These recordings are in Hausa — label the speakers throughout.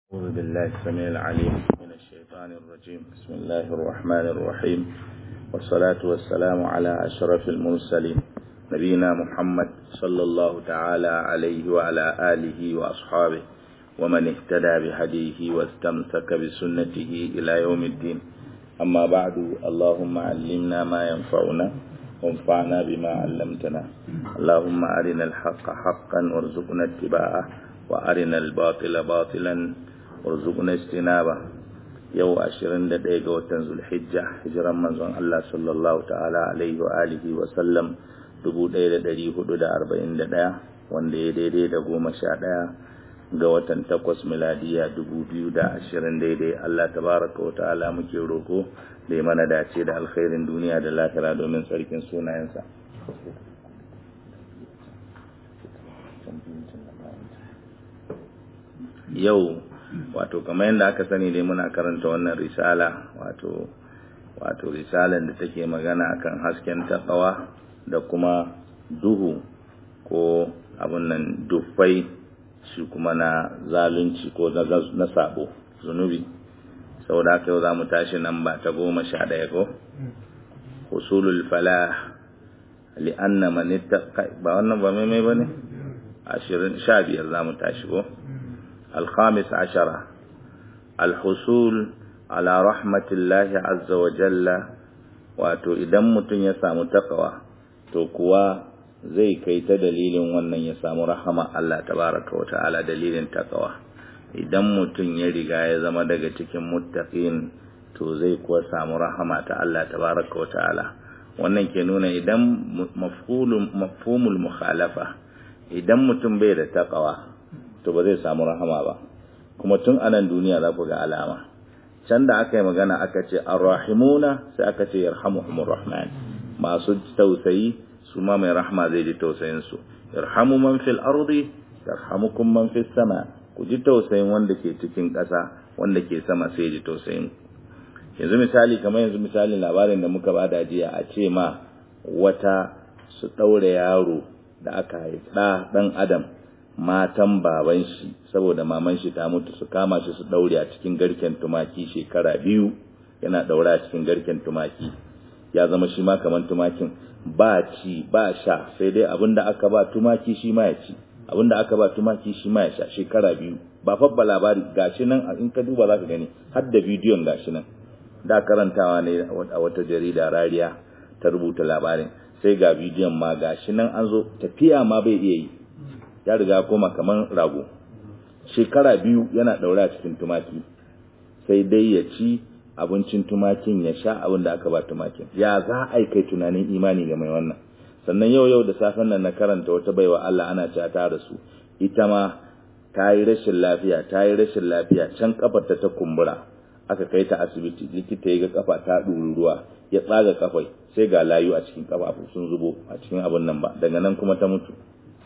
Speaker 1: أعوذ بالله السميع العليم من الشيطان الرجيم بسم الله الرحمن الرحيم والصلاة والسلام على أشرف المرسلين نبينا محمد صلى الله تعالى عليه وعلى آله وأصحابه ومن اهتدى بهديه واستمسك بسنته إلى يوم الدين أما بعد اللهم علمنا ما ينفعنا وانفعنا بما علمتنا اللهم أرنا الحق حقا وارزقنا اتباعه وأرنا الباطل باطلا warzuqna istinaba yau 21 ga watan zulhijja hijiran manzon Allah sallallahu ta'ala alaihi wa alihi wa sallam 1441 wanda ya daidai da goma sha ɗaya ga watan takwas miladiya 2020 daidai Allah tabaraka wa ta'ala muke roko da ya mana dace da alkhairin duniya da lahira domin tsarkin sunayensa yau wato kamar yadda aka sani dai muna karanta wannan risala wato wato risalan da take magana akan hasken takawa da kuma duhu ko abun nan dufai shi kuma na zalunci ko na sabo zunubi saboda haka yau za mu tashi nan ba ta goma sha ɗaya ko husulul falah li'anna man ba wannan ba mai ba ne ashirin sha biyar za mu tashi ko الخامس عشر الحصول على رحمة الله عز وجل wato idan mutum ya samu takawa to kuwa zai kai ta dalilin wannan ya samu rahama Allah tabaraka wa ta'ala dalilin takawa idan mutum ya riga ya zama daga cikin muttaqin to zai kuwa samu rahama ta Allah tabaraka wa ta'ala wannan ke nuna idan mafhumul mukhalafa idan mutum bai da takawa to ba zai samu rahama ba kuma tun anan duniya za ku ga alama can da aka yi magana aka ce arrahimuna sai aka ce yarhamuhumur rahman masu tausayi su ma mai rahama zai ji tausayin su yarhamu man fil ardi yarhamukum man fis sama ku ji tausayin wanda ke cikin ƙasa wanda ke sama sai ji tausayin yanzu misali kamar yanzu misalin labarin da muka bada jiya a ce ma wata su ɗaure yaro da aka haifa ɗan adam matan baban shi saboda maman shi ta mutu su kama shi su daure a cikin garken tumaki shekara biyu yana daure a cikin garken tumaki ya zama shi ma kaman tumakin ba ci ba sha sai dai abinda aka ba tumaki shi ma ya ci abinda aka ba tumaki shi ma ya sha shekara biyu ba fabba labari gashi nan in ka duba zaka gani har da bidiyon gashi nan da karantawa ne a wata jarida rariya ta rubuta labarin sai ga bidiyon ma gashi nan an zo tafiya ma bai iya yi ya riga koma kaman rago shekara biyu yana daura a cikin tumaki sai dai ya ci abincin tumakin ya sha abin da aka ba tumakin ya za a kai tunanin imani ga mai wannan sannan yau yau da safen nan na karanta wata baiwa Allah ana ci ta da su ita ma ta yi rashin lafiya ta yi rashin lafiya can kafar ta ta kumbura aka kai ta asibiti likita ya ga kafa ta ɗuri ruwa ya tsaga kafai sai ga layu a cikin kafafu sun zubo a cikin abin nan ba daga nan kuma ta mutu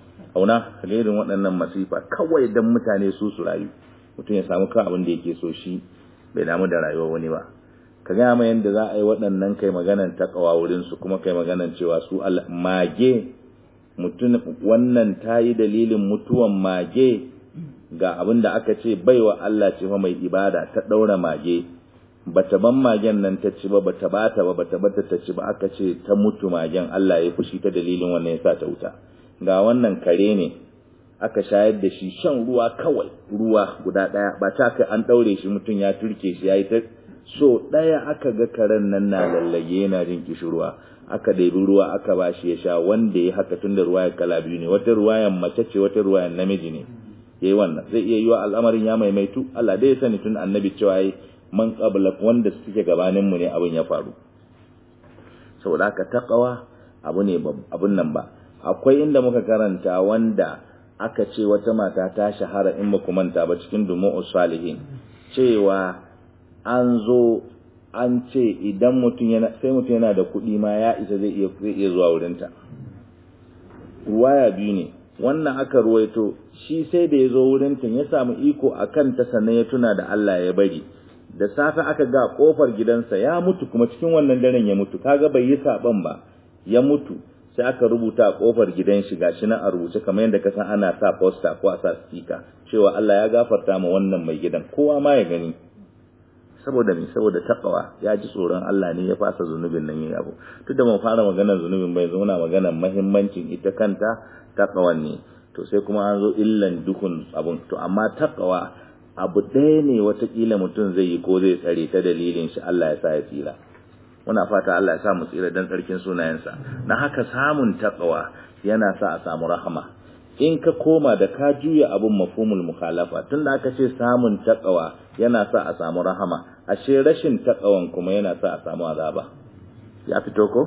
Speaker 1: auna irin waɗannan masifa kawai don mutane su su rayu mutum ya samu kan abin da yake so shi bai damu da rayuwar wani ba ka gaya ma yadda za a yi waɗannan kai maganan takawa wurin su kuma kai maganan cewa su mage mutum wannan ta yi dalilin mutuwan mage ga abin da aka ce baiwa Allah ce fa mai ibada ta ɗaura mage bata ban magen nan ta ci ba bata bata ba bata bata ta ci ba aka ce ta mutu magen Allah ya fushi ta dalilin wannan ya sa ta wuta ga wannan kare ne aka shayar da shi shan ruwa kawai ruwa guda ɗaya ba ta kai an ɗaure shi mutum ya turke shi ya yi ta so ɗaya aka ga karen nan na lallage yana jin kishirwa aka ɗebi ruwa aka ba shi ya sha wanda ya haka tun da ruwa ya kala biyu ne wata ruwayan mace ce wata ruwayan namiji ne ya yi wannan zai iya yiwa al'amarin ya maimaitu Allah dai ya sani tun annabi cewa yi man qabla wanda suke gabanin mu ne abin ya faru saboda haka taqwa abu ne abun nan ba akwai inda muka karanta wanda aka ce wata mata ta shahara in baku manta ba cikin dumu'us salihin cewa an zo an ce idan mutum yana sai mutum yana da kuɗi ma ya isa zai iya zai iya zuwa wurinta ruwaya biyu ne wannan aka ruwaito shi sai da ya zo wurinta ya samu iko a kanta sannan ya tuna da Allah ya bari da safe aka ga kofar gidansa ya mutu kuma cikin wannan daren ya mutu kaga bai yi saban ba ya mutu sai aka rubuta a kofar gidan shi gashi nan a rubuce kamar yadda ka san ana sa poster ko a sa sticker cewa Allah ya gafarta ma wannan mai gidan kowa ma ya gani saboda me saboda takawa ya ji tsoron Allah ne ya fasa zunubin nan yayi abu duk da mun fara maganar zunubin bai zauna maganar muhimmancin ita kanta takawan ne to sai kuma an zo illan dukun abun to amma takawa abu ɗaya ne watakila mutum zai yi ko zai tsare ta dalilin shi Allah ya sa ya tsira muna fata Allah ya sa mu tsira dan tsarkin sunayensa na haka samun takawa yana sa a samu rahama in ka koma da ka juya abun mafhumul mukhalafa tunda aka ce samun takawa yana sa a samu rahama ashe rashin takawan kuma yana sa a samu azaba ya fito ko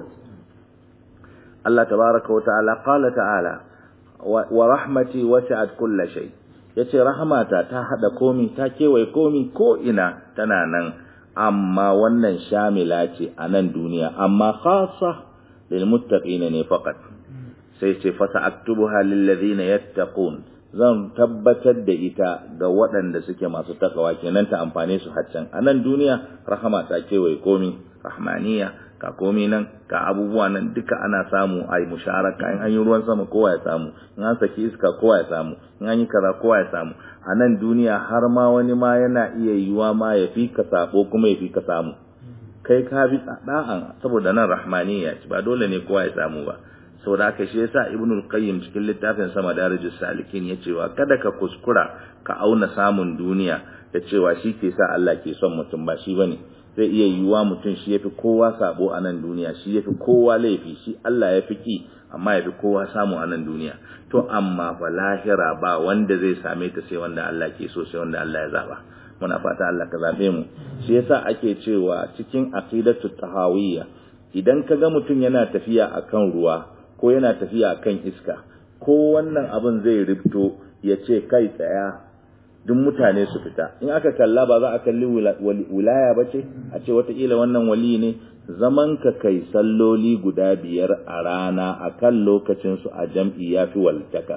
Speaker 1: Allah tabaraka wa ta'ala qala ta'ala wa rahmati wasi'at kulli shay yace rahmata ta hada komi ta kewaye komi ko ina tana nan amma wannan shamila ce a nan duniya amma khassa lil muttaqina ne faqat sai ce fasa aktubuha lillazina yattaqun zan tabbatar da ita ga waɗanda suke masu takawa kenan ta amfane su haccan a nan duniya rahama ta kewaye komi rahmaniya ka komi nan ka abubuwa nan duka ana samu a yi musharaka in an yi ruwan sama kowa ya samu in an saki iska kowa ya samu in an yi kaza kowa ya samu a nan duniya har ma wani ma yana iya yiwa ma ya fi ka sabo kuma ya fi ka samu kai ka bi da'an saboda nan rahmaniya ce ba dole ne kowa ya samu ba saboda haka shi yasa ibnul qayyim cikin littafin sama darijus salikin ya cewa kada ka kuskura ka auna samun duniya da cewa shi ke sa Allah ke son mutum ba shi bane zai iya yiwuwa mutum shi yafi kowa sabo a nan duniya shi yafi kowa laifi shi Allah ya fi ki amma yafi kowa samu a nan duniya to amma fa lahira ba wanda zai same ta sai wanda Allah ke so sai wanda Allah ya zaba muna fata Allah ka zabe mu shi yasa ake cewa cikin aqidatu tahawiyya idan ka ga mutum yana tafiya akan ruwa ko yana tafiya akan iska ko wannan abin zai rifto ya ce kai tsaya duk mutane su fita in aka kalla ba za a kalli wilaya ba ce a ce watakila wannan wali ne zaman ka kai salloli guda biyar a rana a kan lokacinsu a jam'i ya fi waltaka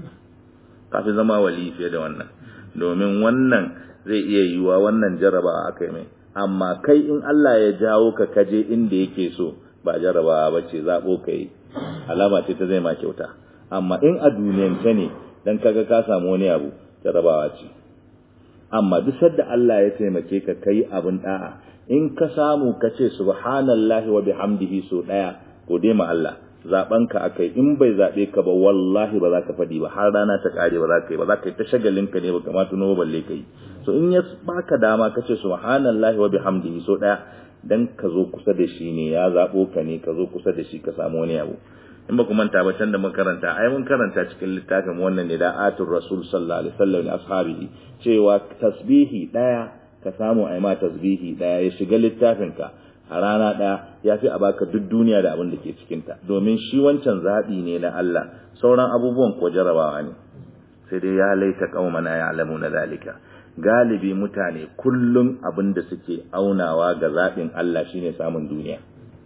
Speaker 1: kafi zama wali fiye da wannan domin wannan zai iya yiwuwa wannan jarabawa aka yi mai amma kai in Allah ya jawo ka kaje inda yake so ba jarabawa ba ce zaɓo ka yi alama ce ta zai ma kyauta amma in a duniyance ne dan kaga ka samu wani abu jarabawa ce amma duk sadda Allah ya taimake ka kai abin da'a in ka samu ka ce subhanallahi wa bihamdihi so daya gode ma Allah zaben ka akai in bai zabe ka ba wallahi ba za ka fadi ba har rana ta kare ba za ka yi ba za ka yi ta shagalin ka ne ba kamata no balle kai so in ya baka dama ka ce subhanallahi wa bihamdihi so daya dan ka zo kusa da shi ne ya zabo ka ne ka zo kusa da shi ka samu wani abu in ba ku manta ba can da mun karanta ai mun karanta cikin littafin wannan ne da atur rasul sallallahu alaihi wasallam da ashabihi cewa tasbihi daya ka samu ai ma tasbihi daya ya shiga littafin ka a rana daya ya fi a baka duk duniya da abin da ke cikin ta domin shi wancan zabi ne na Allah sauran abubuwan ko jarabawa ne sai dai ya laita qaumana ya'lamuna zalika galibi mutane kullum abin da suke aunawa ga zaɓin Allah shine samun duniya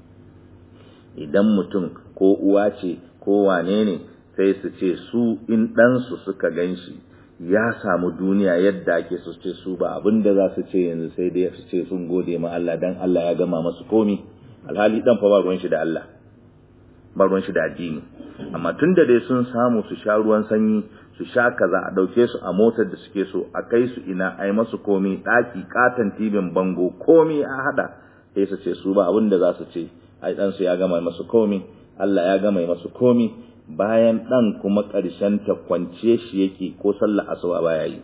Speaker 1: idan mutum ko uwa ce ko wane ne sai su ce su in ɗansu suka gan shi ya samu duniya yadda ake su ce su ba abin da za su ce yanzu sai dai su ce sun gode ma Allah dan Allah ya gama masu komi alhali dan fa ba ruwan shi da Allah ba ruwan shi da addini amma tun da dai sun samu su sha ruwan sanyi su sha kaza a dauke su a motar da suke so a kai su ina a yi masu komi ɗaki katon tibin bango komi a hada sai su ce su ba abin da za su ce ai ɗansu ya gama masu komi Allah ya gama masu komi bayan ɗan kuma ƙarshen ta kwance shi yake ko sallah asuba baya yi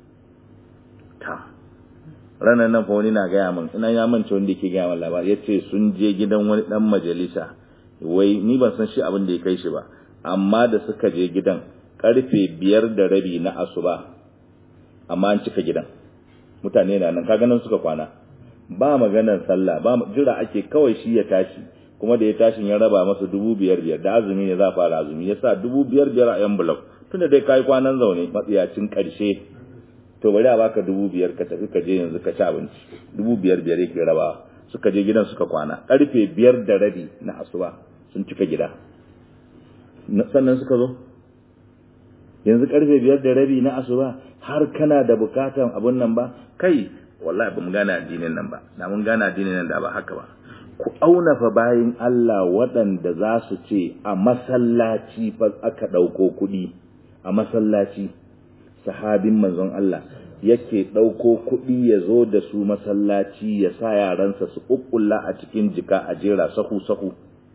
Speaker 1: ta ranar nan fa wani na gaya min ina ya mance wanda yake gaya min labari yace sun je gidan wani dan majalisa wai ni ban san shi abin da ya kai shi ba amma da suka je gidan karfe biyar da rabi na asuba amma an cika gidan mutane na nan kaga nan suka kwana ba maganar sallah ba jira ake kawai shi ya tashi kuma da ya tashi ya raba masa dubu biyar biyar da azumi ne za fara azumi ya sa dubu biyar biyar a yan bulok tunda dai kayi kwanan zaune matsiyacin karshe to bari a baka dubu biyar ka tafi ka je yanzu ka ci abinci dubu biyar biyar yake rabawa suka je gidan suka kwana karfe biyar da rabi na asuba sun cika gida sannan suka zo yanzu karfe biyar da rabi na asuba har kana da bukatan abun nan ba kai wallahi ba mu gane addinin nan ba da mun gane addinin nan da ba haka ba ku auna fa bayin Allah waɗanda za su ce a masallaci fa aka ɗauko kuɗi a masallaci sahabin manzon Allah yake ɗauko kuɗi ya zo da su masallaci ya sa yaransa su ƙuƙƙulla a cikin jika a jera sahu-sahu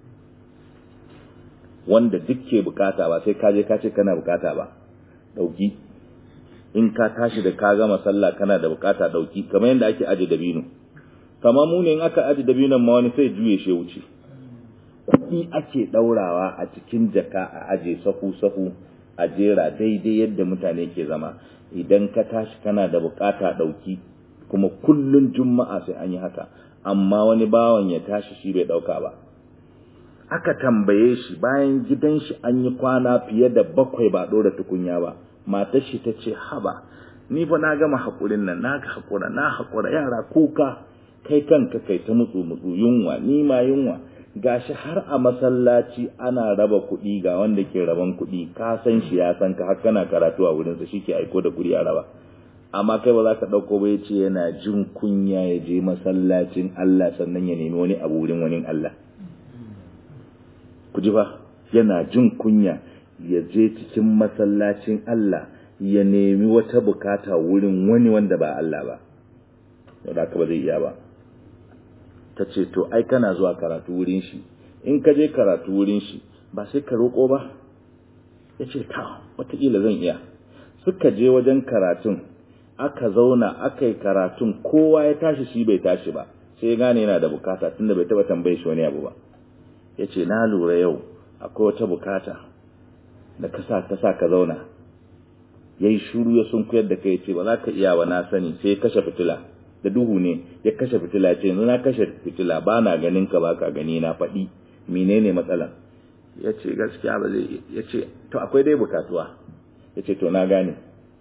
Speaker 1: wanda duk ke bukata ba sai kaje ka ce kana bukata ba ɗauki in ka tashi da ka gama sallah kana da bukata ɗauki kamar yadda ake aje dabino kamar mu ne in aka aje dabinon ma wani sai juye shi wuce kuɗi ake ɗaurawa a cikin jaka a aje sahu-sahu a jera daidai yadda mutane ke zama idan ka tashi kana da bukata ɗauki kuma kullun juma'a sai an yi haka amma wani bawan ya tashi shi bai ɗauka ba aka tambaye shi bayan gidan shi an yi kwana fiye da bakwai ba ɗora tukunya ba matar shi ta ce haba ni fa na gama haƙurin nan na haƙura na haƙura yara kuka kai kanka kai ta mutsu mutsu yunwa ni ma yunwa gashi har a masallaci ana raba kuɗi ga wanda ke raban kuɗi ka san shi ya san ka har kana karatu a wurinsa shi ke aiko da kuɗi a raba amma kai ba za ka ɗauko ba ya ce yana jin kunya ya je masallacin Allah sannan ya nemi wani abu wurin wani Allah ku ji ba yana jin kunya ya je cikin masallacin Allah ya nemi wata bukata wurin wani wanda ba Allah ba da haka ba zai iya ba ta ce to ai kana zuwa karatu wurin shi in ka je karatu wurin shi ba sai ka roƙo ba ya ce ta wataƙila zan iya suka je wajen karatun aka zauna aka yi karatun kowa ya tashi shi bai tashi ba sai ya gane yana da bukata tunda bai taɓa tambaye shi wani abu ba ya ce na lura yau akwai wata bukata da ka sa ta sa ka zauna ya yi shuru ya sun kuyar da kai ce ba za ka iya wa na sani sai ya kashe fitila da duhu ne ya kashe fitila ce yanzu na kashe fitila ba na ganin ka ba ka gani na faɗi menene matsalan ya ce gaskiya ba zai ya ce to akwai dai bukatuwa ya ce to na gane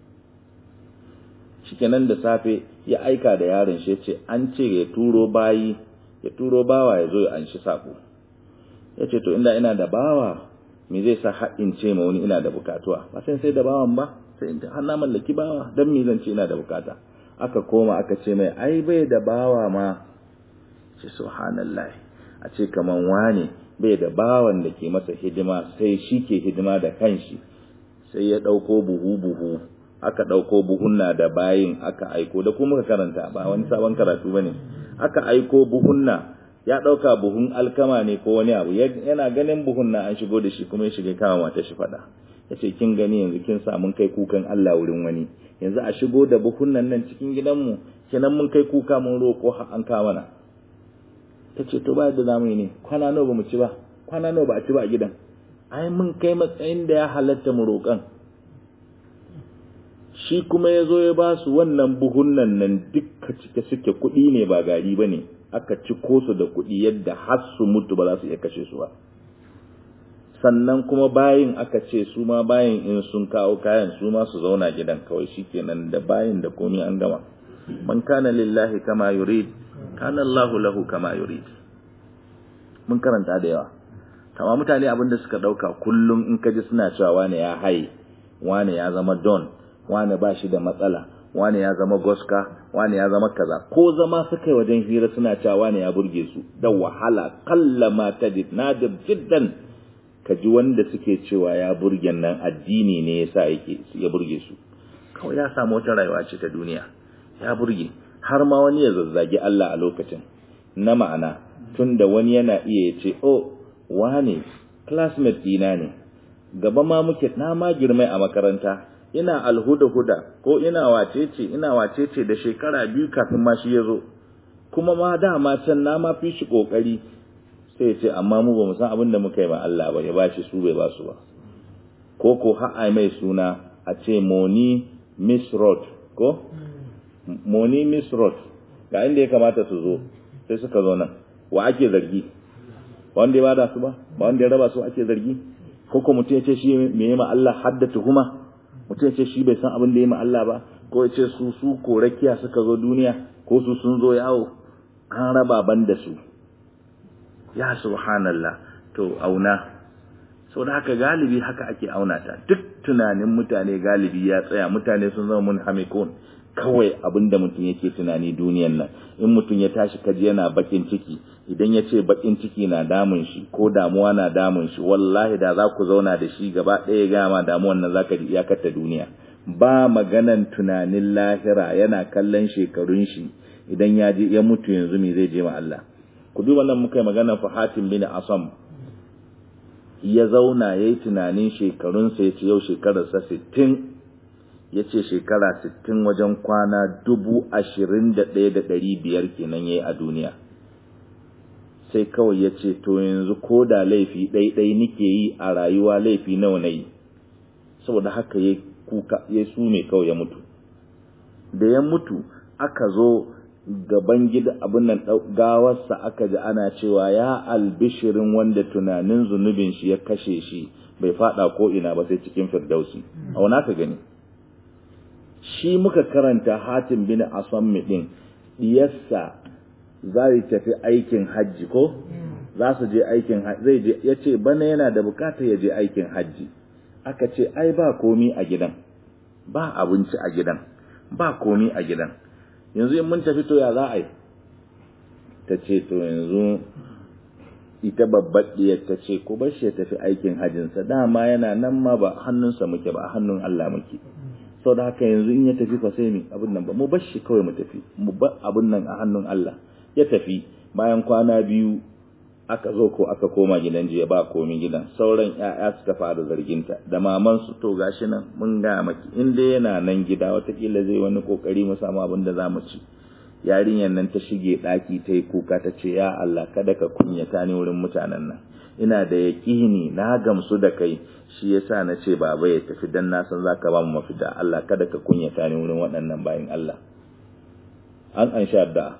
Speaker 1: shikenan da safe ya aika da yaron shi ya ce an ce ya turo bayi ya turo bawa ya zo ya anshi sako ya ce to inda ina da bawa me zai sa haɗin ce ma wani ina da bukatuwa ba sai sai da bawan ba sai har na mallaki bawa dan me zan ce ina da bukata aka koma aka ce mai ai bai da bawa ma ce subhanallahi a ce kaman wane bai da bawan da ke masa hidima sai shi ke hidima da kanshi sai ya ɗauko buhu buhu aka ɗauko buhunna da bayin aka aiko da kuma ka karanta ba wani sabon karatu bane aka aiko buhunna ya ɗauka buhun alkama ne ko wani abu yana ganin buhunna an shigo da shi kuma ya shiga kama mata shi faɗa ya ce kin gani yanzu kin sa mun kai kukan Allah wurin wani yanzu a shigo da buhunan nan cikin gidanmu kenan mun kai kuka mun roƙo har an kawo mana ta ce to ba da zamu yi ne kwana nawa ba mu ci ba kwana nawa ba a ci ba a gidan ai mun kai matsayin da ya halatta mu roƙan shi kuma ya zo ya ba su wannan buhunan nan dukka cike suke kuɗi ne ba gari ba ne aka ci su da kuɗi yadda har su mutu ba za su iya kashe su ba sannan kuma bayin aka ce su ma bayin in sun kawo kayan su ma su zauna gidan kawai shikenan da bayin da komai an gama man kana lillahi kama yurid kana Allahu lahu kama yurid mun karanta da yawa kama mutane abin da suka dauka kullum in ka ji suna cewa wane ya haye wane ya zama don wane ba shi da matsala wane ya zama goska wane ya zama kaza ko zama suka yi wajen hira suna cewa wane ya burge su da wahala kallama tajid nadir jiddan ka ji wanda suke cewa ya burge nan addini ne yasa yake ya burge su kawai ya samu wata rayuwa ce ta duniya ya burge har ma wani ya zazzagi Allah a lokacin na ma'ana tunda wani yana iya ce oh wane classmate dina ne gaba ma muke na ma girmai a makaranta ina alhuda huda ko ina wacece ina wacece da shekara biyu kafin ma shi ya zo kuma ma dama can na ma fi shi kokari sai ya ce amma mu ba mu san abin da muka yi ma Allah ba ya bashi su bai ba su ba ko ko ha'a mai suna a ce moni miss road ko moni miss road ga inda ya kamata su zo sai suka zo nan wa ake zargi ba wanda ya bada su ba ba wanda ya raba su ake zargi ko ko mutum ya ce shi me yi ma Allah hadda tuhuma mutum ya ce shi bai san abin da ya ma Allah ba ko ya ce su su ko rakiya suka zo duniya ko su sun zo yawo an raba ban da su ya subhanallah to auna sau da haka galibi haka ake auna ta duk tunanin mutane galibi ya tsaya mutane sun zama mun hamikun kawai abinda mutum yake tunani duniyan nan in mutum ya tashi kaji yana bakin ciki idan ya ce bakin ciki na damun shi ko damuwa na damun shi wallahi da za ku zauna da shi gaba ɗaya gama damuwan nan zaka ji iyakar ta duniya ba maganan tunanin lahira yana kallon shekarun shi idan ya je ya mutu yanzu me zai je ma Allah ku duba nan muka yi magana fa Hatim bin Asam ya zauna yayi tunanin shekarun sa yace yau shekarar sa 60 yace shekara 60 wajen kwana 21500 kenan yayi a duniya sai kawai yace to yanzu ko da laifi ɗaiɗai nike yi a rayuwa laifi nawa nayi saboda haka yayi kuka ya sume kawai ya mutu da ya mutu aka zo gaban gida abin nan gawarsa aka ji ana cewa ya albishirin wanda tunanin zunubin shi ya kashe shi bai fada ko ina ba sai cikin firdausi a wani aka gani shi muka karanta hatim bin asammi din diyarsa za tafi aikin hajji ko za su je aikin zai je ya ce bana yana da bukatar ya je aikin hajji aka ce ai ba komi a gidan ba abinci a gidan ba komi a gidan yanzu in mun tafi to ya za a yi ta ce to yanzu ita babbar diyar ta ce ko bar shi ya tafi aikin hajjinsa dama yana nan ma ba hannunsa muke ba hannun Allah muke sau da haka yanzu in ya tafi fa sai mi abin nan ba mu bar shi kawai mu tafi mu bar abin nan a hannun Allah ya tafi bayan kwana biyu aka zo ko aka koma gidan jiya ba komi gidan sauran ƴaƴa suka fara zarginta da maman su to gashi nan mun ga maki in dai yana nan gida watakila zai wani kokari mu samu abin da zamu ci yarinyar nan ta shige daki ta yi kuka ta ce ya Allah kada ka kunyata ni wurin mutanen nan ina da yaƙini na gamsu da kai shi yasa na ce baba ya tafi dan na san zaka ba mu mafita Allah kada ka kunyata ni wurin waɗannan bayin Allah an an sha da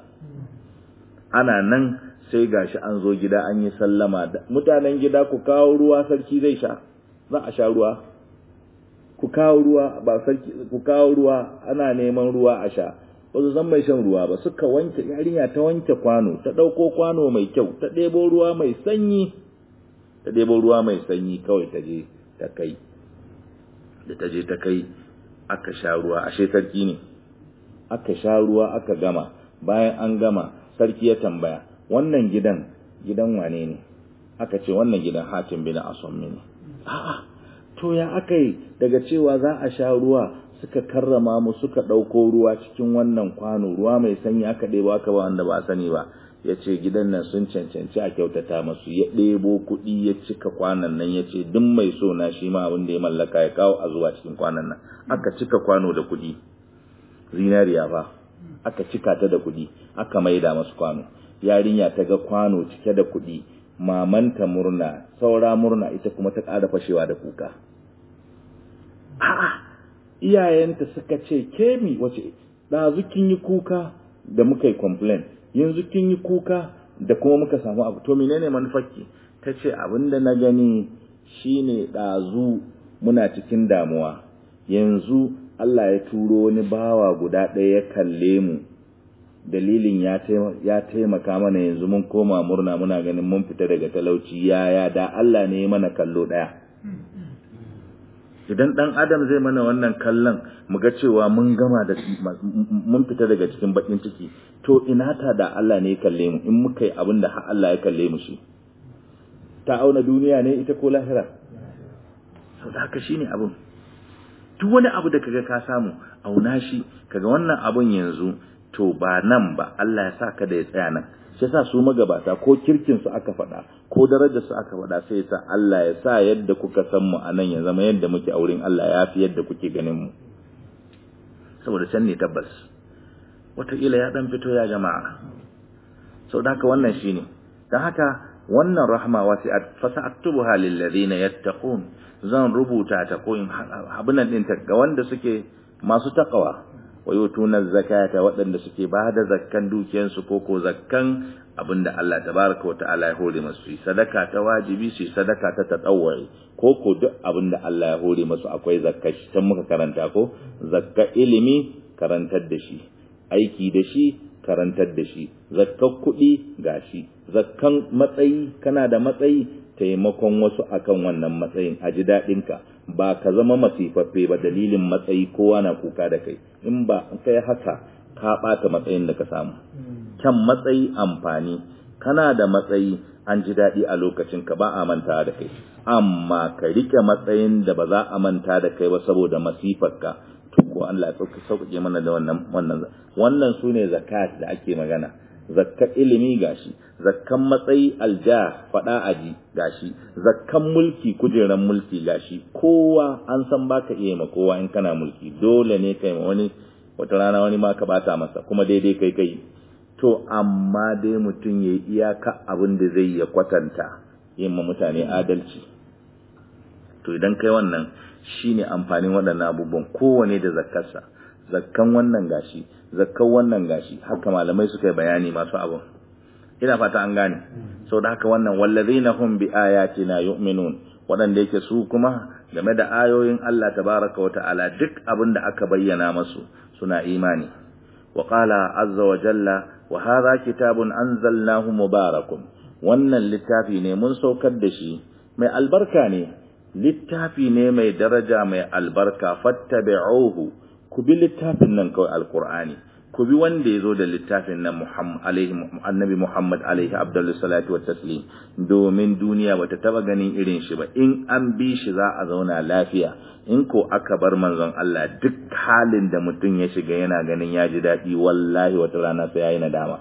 Speaker 1: ana nan sai gashi an zo gida an yi sallama da mutanen gida ku kawo ruwa sarki zai sha za a sha ruwa ku kawo ruwa ba sarki ku kawo ruwa ana neman ruwa a sha ba su san mai shan ruwa ba suka wanke yarinya ta wanke kwano ta ɗauko kwano mai kyau ta ɗebo ruwa mai sanyi ta ɗebo ruwa mai sanyi kawai ta je ta kai da ta je ta kai aka sha ruwa ashe sarki ne aka sha ruwa aka gama bayan an gama sarki ya tambaya wannan gidan gidan wane ne aka ce wannan gidan hatim bin asommi ne a'a to ya aka yi daga cewa za a sha ruwa suka karrama mu suka ɗauko ruwa cikin wannan kwano ruwa mai sanyi aka ɗebo aka ba wanda ba sani ba ya ce gidan nan sun cancanci a kyautata masu ya ɗebo kuɗi ya cika kwanan nan ya ce duk mai so na shi ma abin da ya mallaka ya kawo a zuwa cikin kwanan nan aka cika kwano da kuɗi zinariya fa aka cika ta da kuɗi aka maida masu kwano yarinya ta ga kwano cike da kuɗi mamanta murna saura murna ita kuma ta ƙara fashewa da kuka a'a iyayenta suka ce ke mi wace ɗazu kin yi kuka da muka yi complain yanzu kin yi kuka da kuma muka samu abu to menene manufarki ta ce abin da na gani shine ɗazu muna cikin damuwa yanzu Allah ya turo wani bawa guda ɗaya ya kalle mu dalilin ya taimaka mana yanzu mun koma murna muna ganin mun fita daga talauci yaya da Allah ne mana kallo ɗaya idan ɗan adam zai mana wannan kallon mu ga cewa mun gama da mun fita daga cikin bakin ciki to ina ta da Allah ne ya kalle mu in muka yi abin da Allah ya kalle mu shi ta auna duniya ne ita ko lahira sau da haka shine abin duk wani abu da kaga ka samu auna shi kaga wannan abun yanzu to ba nan ba Allah ya sa ka da ya tsaya nan shi yasa su magabata ko kirkin su aka faɗa ko darajar su aka faɗa sai yasa Allah ya sa yadda kuka san mu anan ya zama yadda muke a wurin Allah ya fi yadda kuke ganin mu saboda can ne tabbas wataƙila ya dan fito ya jama'a saboda haka wannan shine dan haka wannan rahma wasi'at fasa'tubuha lil ladina yattaqun zan rubuta ta ko in abinan din ta ga wanda suke masu takawa wa yutuna zakata waɗanda suke ba da zakkan dukiyansu ko ko zakkan abinda Allah tabaraka wa ta'ala ya hore masu sadaka ta wajibi su sadaka ta tatawwuri ko ko duk abinda Allah ya hore masu akwai zakka shi tan muka karanta ko zakka ilimi karantar da shi aiki da shi karantar da shi zakkan kuɗi gashi zakkan matsayi kana da matsayi taimakon wasu akan wannan matsayin a ji daɗinka ba ka zama masifaffe ba dalilin matsayi kowa na kuka da kai in ba kai haka ka ɓata matsayin da ka samu kyan matsayi amfani kana da matsayi an ji daɗi a lokacin ka ba a manta da kai amma ka rike matsayin da ba za a manta da kai ba saboda masifarka to ko Allah ya sauke sauƙaƙe mana da wannan wannan wannan sune zakat da ake magana zakkan ilimi gashi zakkan matsayi alja fada aji gashi zakkan mulki kujeran mulki gashi kowa an san baka iya ma kowa in kana mulki dole ne kai ma wani wata rana wani ma ka bata masa kuma daidai kai kai to amma dai mutum ya iyaka abin da zai ya kwatanta yin ma mutane adalci to idan kai wannan shine amfanin waɗannan abubuwan kowane da zakkarsa zakkan wannan gashi zakkan wannan gashi haka malamai suka yi bayani masu abun ina fata an gane sau da haka wannan wallazina hum bi ayatina yu'minun waɗanda yake su kuma game da ayoyin Allah tabaraka wa ta'ala duk abin da aka bayyana masu suna imani wa qala azza wa jalla wa hadha kitabun anzalnahu mubarakun wannan littafi ne mun saukar da shi mai albarka ne littafi ne mai daraja mai albarka fattabi'uhu ku bi littafin nan kawai alqur'ani ku bi wanda ya zo da littafin nan Muhammad alaihi annabi Muhammad alaihi abdullu salatu wa taslim domin duniya bata taba ganin irin shi ba in an bi shi za a zauna lafiya in ko aka bar manzon Allah duk halin da mutum ya shiga yana ganin ya ji daɗi wallahi wata rana sai yayi nadama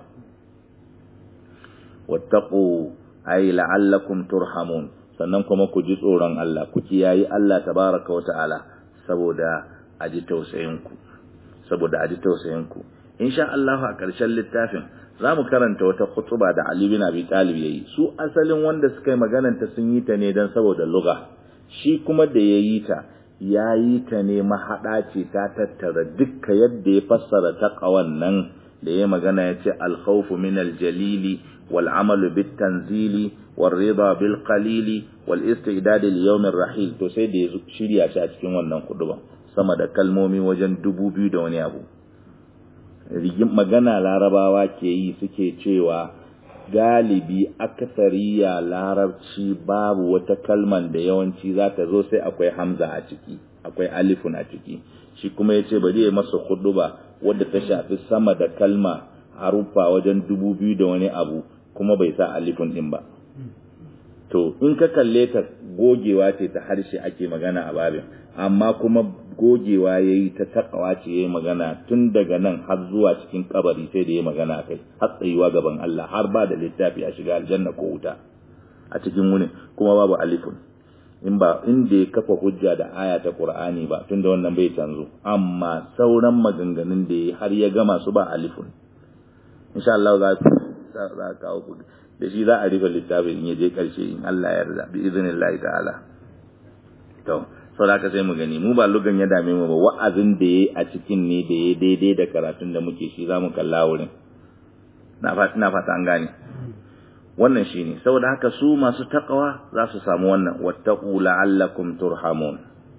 Speaker 1: wattaqu ay la'allakum turhamun sannan kuma ku ji tsoron Allah ku kiyayi Allah tabaraka wa ta'ala saboda a ji tausayin ku saboda a ji tausayin ku insha Allah a ƙarshen littafin za mu karanta wata khutuba da Ali bin Abi Talib yayi su asalin wanda suka yi maganar ta sun yi ta ne dan saboda lugha shi kuma da yayi ta yayi ta ne mahada ce ta tattara dukkan yadda ya fassara taqwan nan da ya magana yace al-khawfu min al-jalili wal amalu bit tanzili wal rida bil qalili wal istidad li yawm ar-rahil to sai da ya shirya shi a cikin wannan kuduba sama da kalmomi wajen dubu biyu da wani abu rigin magana larabawa ke yi suke cewa galibi akasariya larabci babu wata kalman da yawanci za ta zo sai akwai hamza a ciki akwai alifun a ciki shi kuma ya ce bari ya masa ba wadda ta shafi sama da kalma harufa wajen dubu biyu da wani abu kuma bai sa alifun din ba to in ka kalle ta gogewa ce ta harshe ake magana a babin amma kuma gogewa ya yi ta takawa ce ya yi magana tun daga nan har zuwa cikin kabari sai da ya magana a kai har tsayuwa gaban Allah har ba da littafi a shiga aljanna ko wuta a cikin wunin kuma babu alifun in ba inda ya kafa hujja da aya ta Qur'ani ba tunda wannan bai canzo amma sauran maganganun da ya har ya gama su ba alifun insha Allah za za kawo ku da shi za a rufe littafin in ya je karshe in Allah ya yarda bi idnillahi ta'ala to sau da sai mu gani mu ba lugan ya dame mu ba wa'azin da ya a cikin ne da ya daidai da karatun da muke shi za mu kalla wurin na fata an gane wannan shi ne saboda haka su masu takawa za su samu wannan wattaku la'allakum turhamun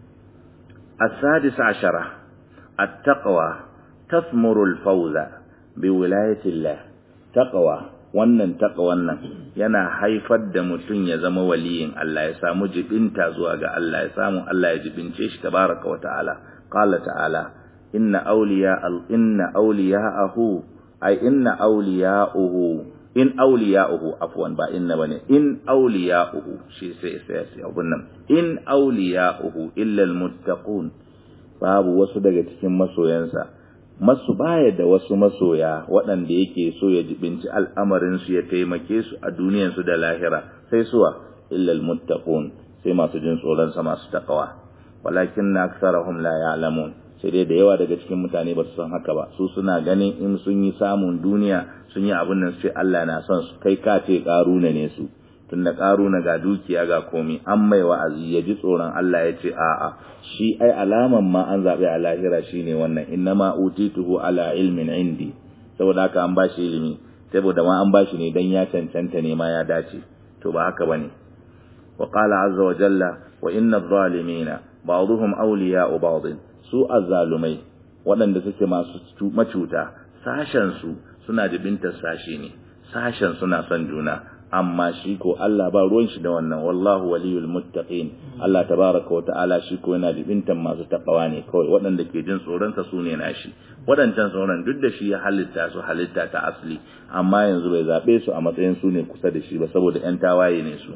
Speaker 1: السادس عشرة التقوى تثمر الفوز بولاية الله تقوى wannan taqwan nan yana haifar da mutum ya zama waliyin Allah ya samu jibinta zuwa ga Allah ya samu Allah ya jibince shi tabaraka wa ta'ala qala ta'ala inna awliya inna awliya'ahu ay inna awliya'uhu in awliya'uhu afwan ba inna bane in awliya'uhu shi sai sai sai abun nan in awliya'uhu illa almuttaqun babu wasu daga cikin masoyansa masu baya da wasu masoya waɗanda yake so ya jibinci al'amarinsu ya taimake su a duniyansu da lahira sai suwa illal muttaqun sai masu jin tsoronsa masu takawa walakin na aksarahum la ya'lamun sai dai da yawa daga cikin mutane ba su san haka ba su suna ganin in sun yi samun duniya sun yi abin nan sai Allah na son su kai ka ce karuna ne su tunda karuna ga dukiya ga komi an mai wa'azi ya ji tsoron Allah ya ce a'a shi ai alaman ma an zaɓi a lahira shine wannan innama utituhu ala ilmin indi saboda haka an bashi ilimi saboda ma an bashi ne dan ya cancanta ne ma ya dace to ba haka bane wa qala azza wa jalla wa inna adh-dhalimina ba'dhum awliya'u ba'd su azzalumai waɗanda suke masu macuta sashen su suna jibintar sashi ne sashen suna son juna amma shi ko Allah ba ruwan shi da wannan wallahu waliyul muttaqin Allah tabaraka wa ta'ala shi ko yana libintan masu takawa ne kawai waɗanda ke jin tsoron sa sune nashi waɗancan tsoron duk da shi ya halitta su halitta ta asali amma yanzu bai zabe su a matsayin su ne kusa da shi ba saboda ƴan tawaye ne su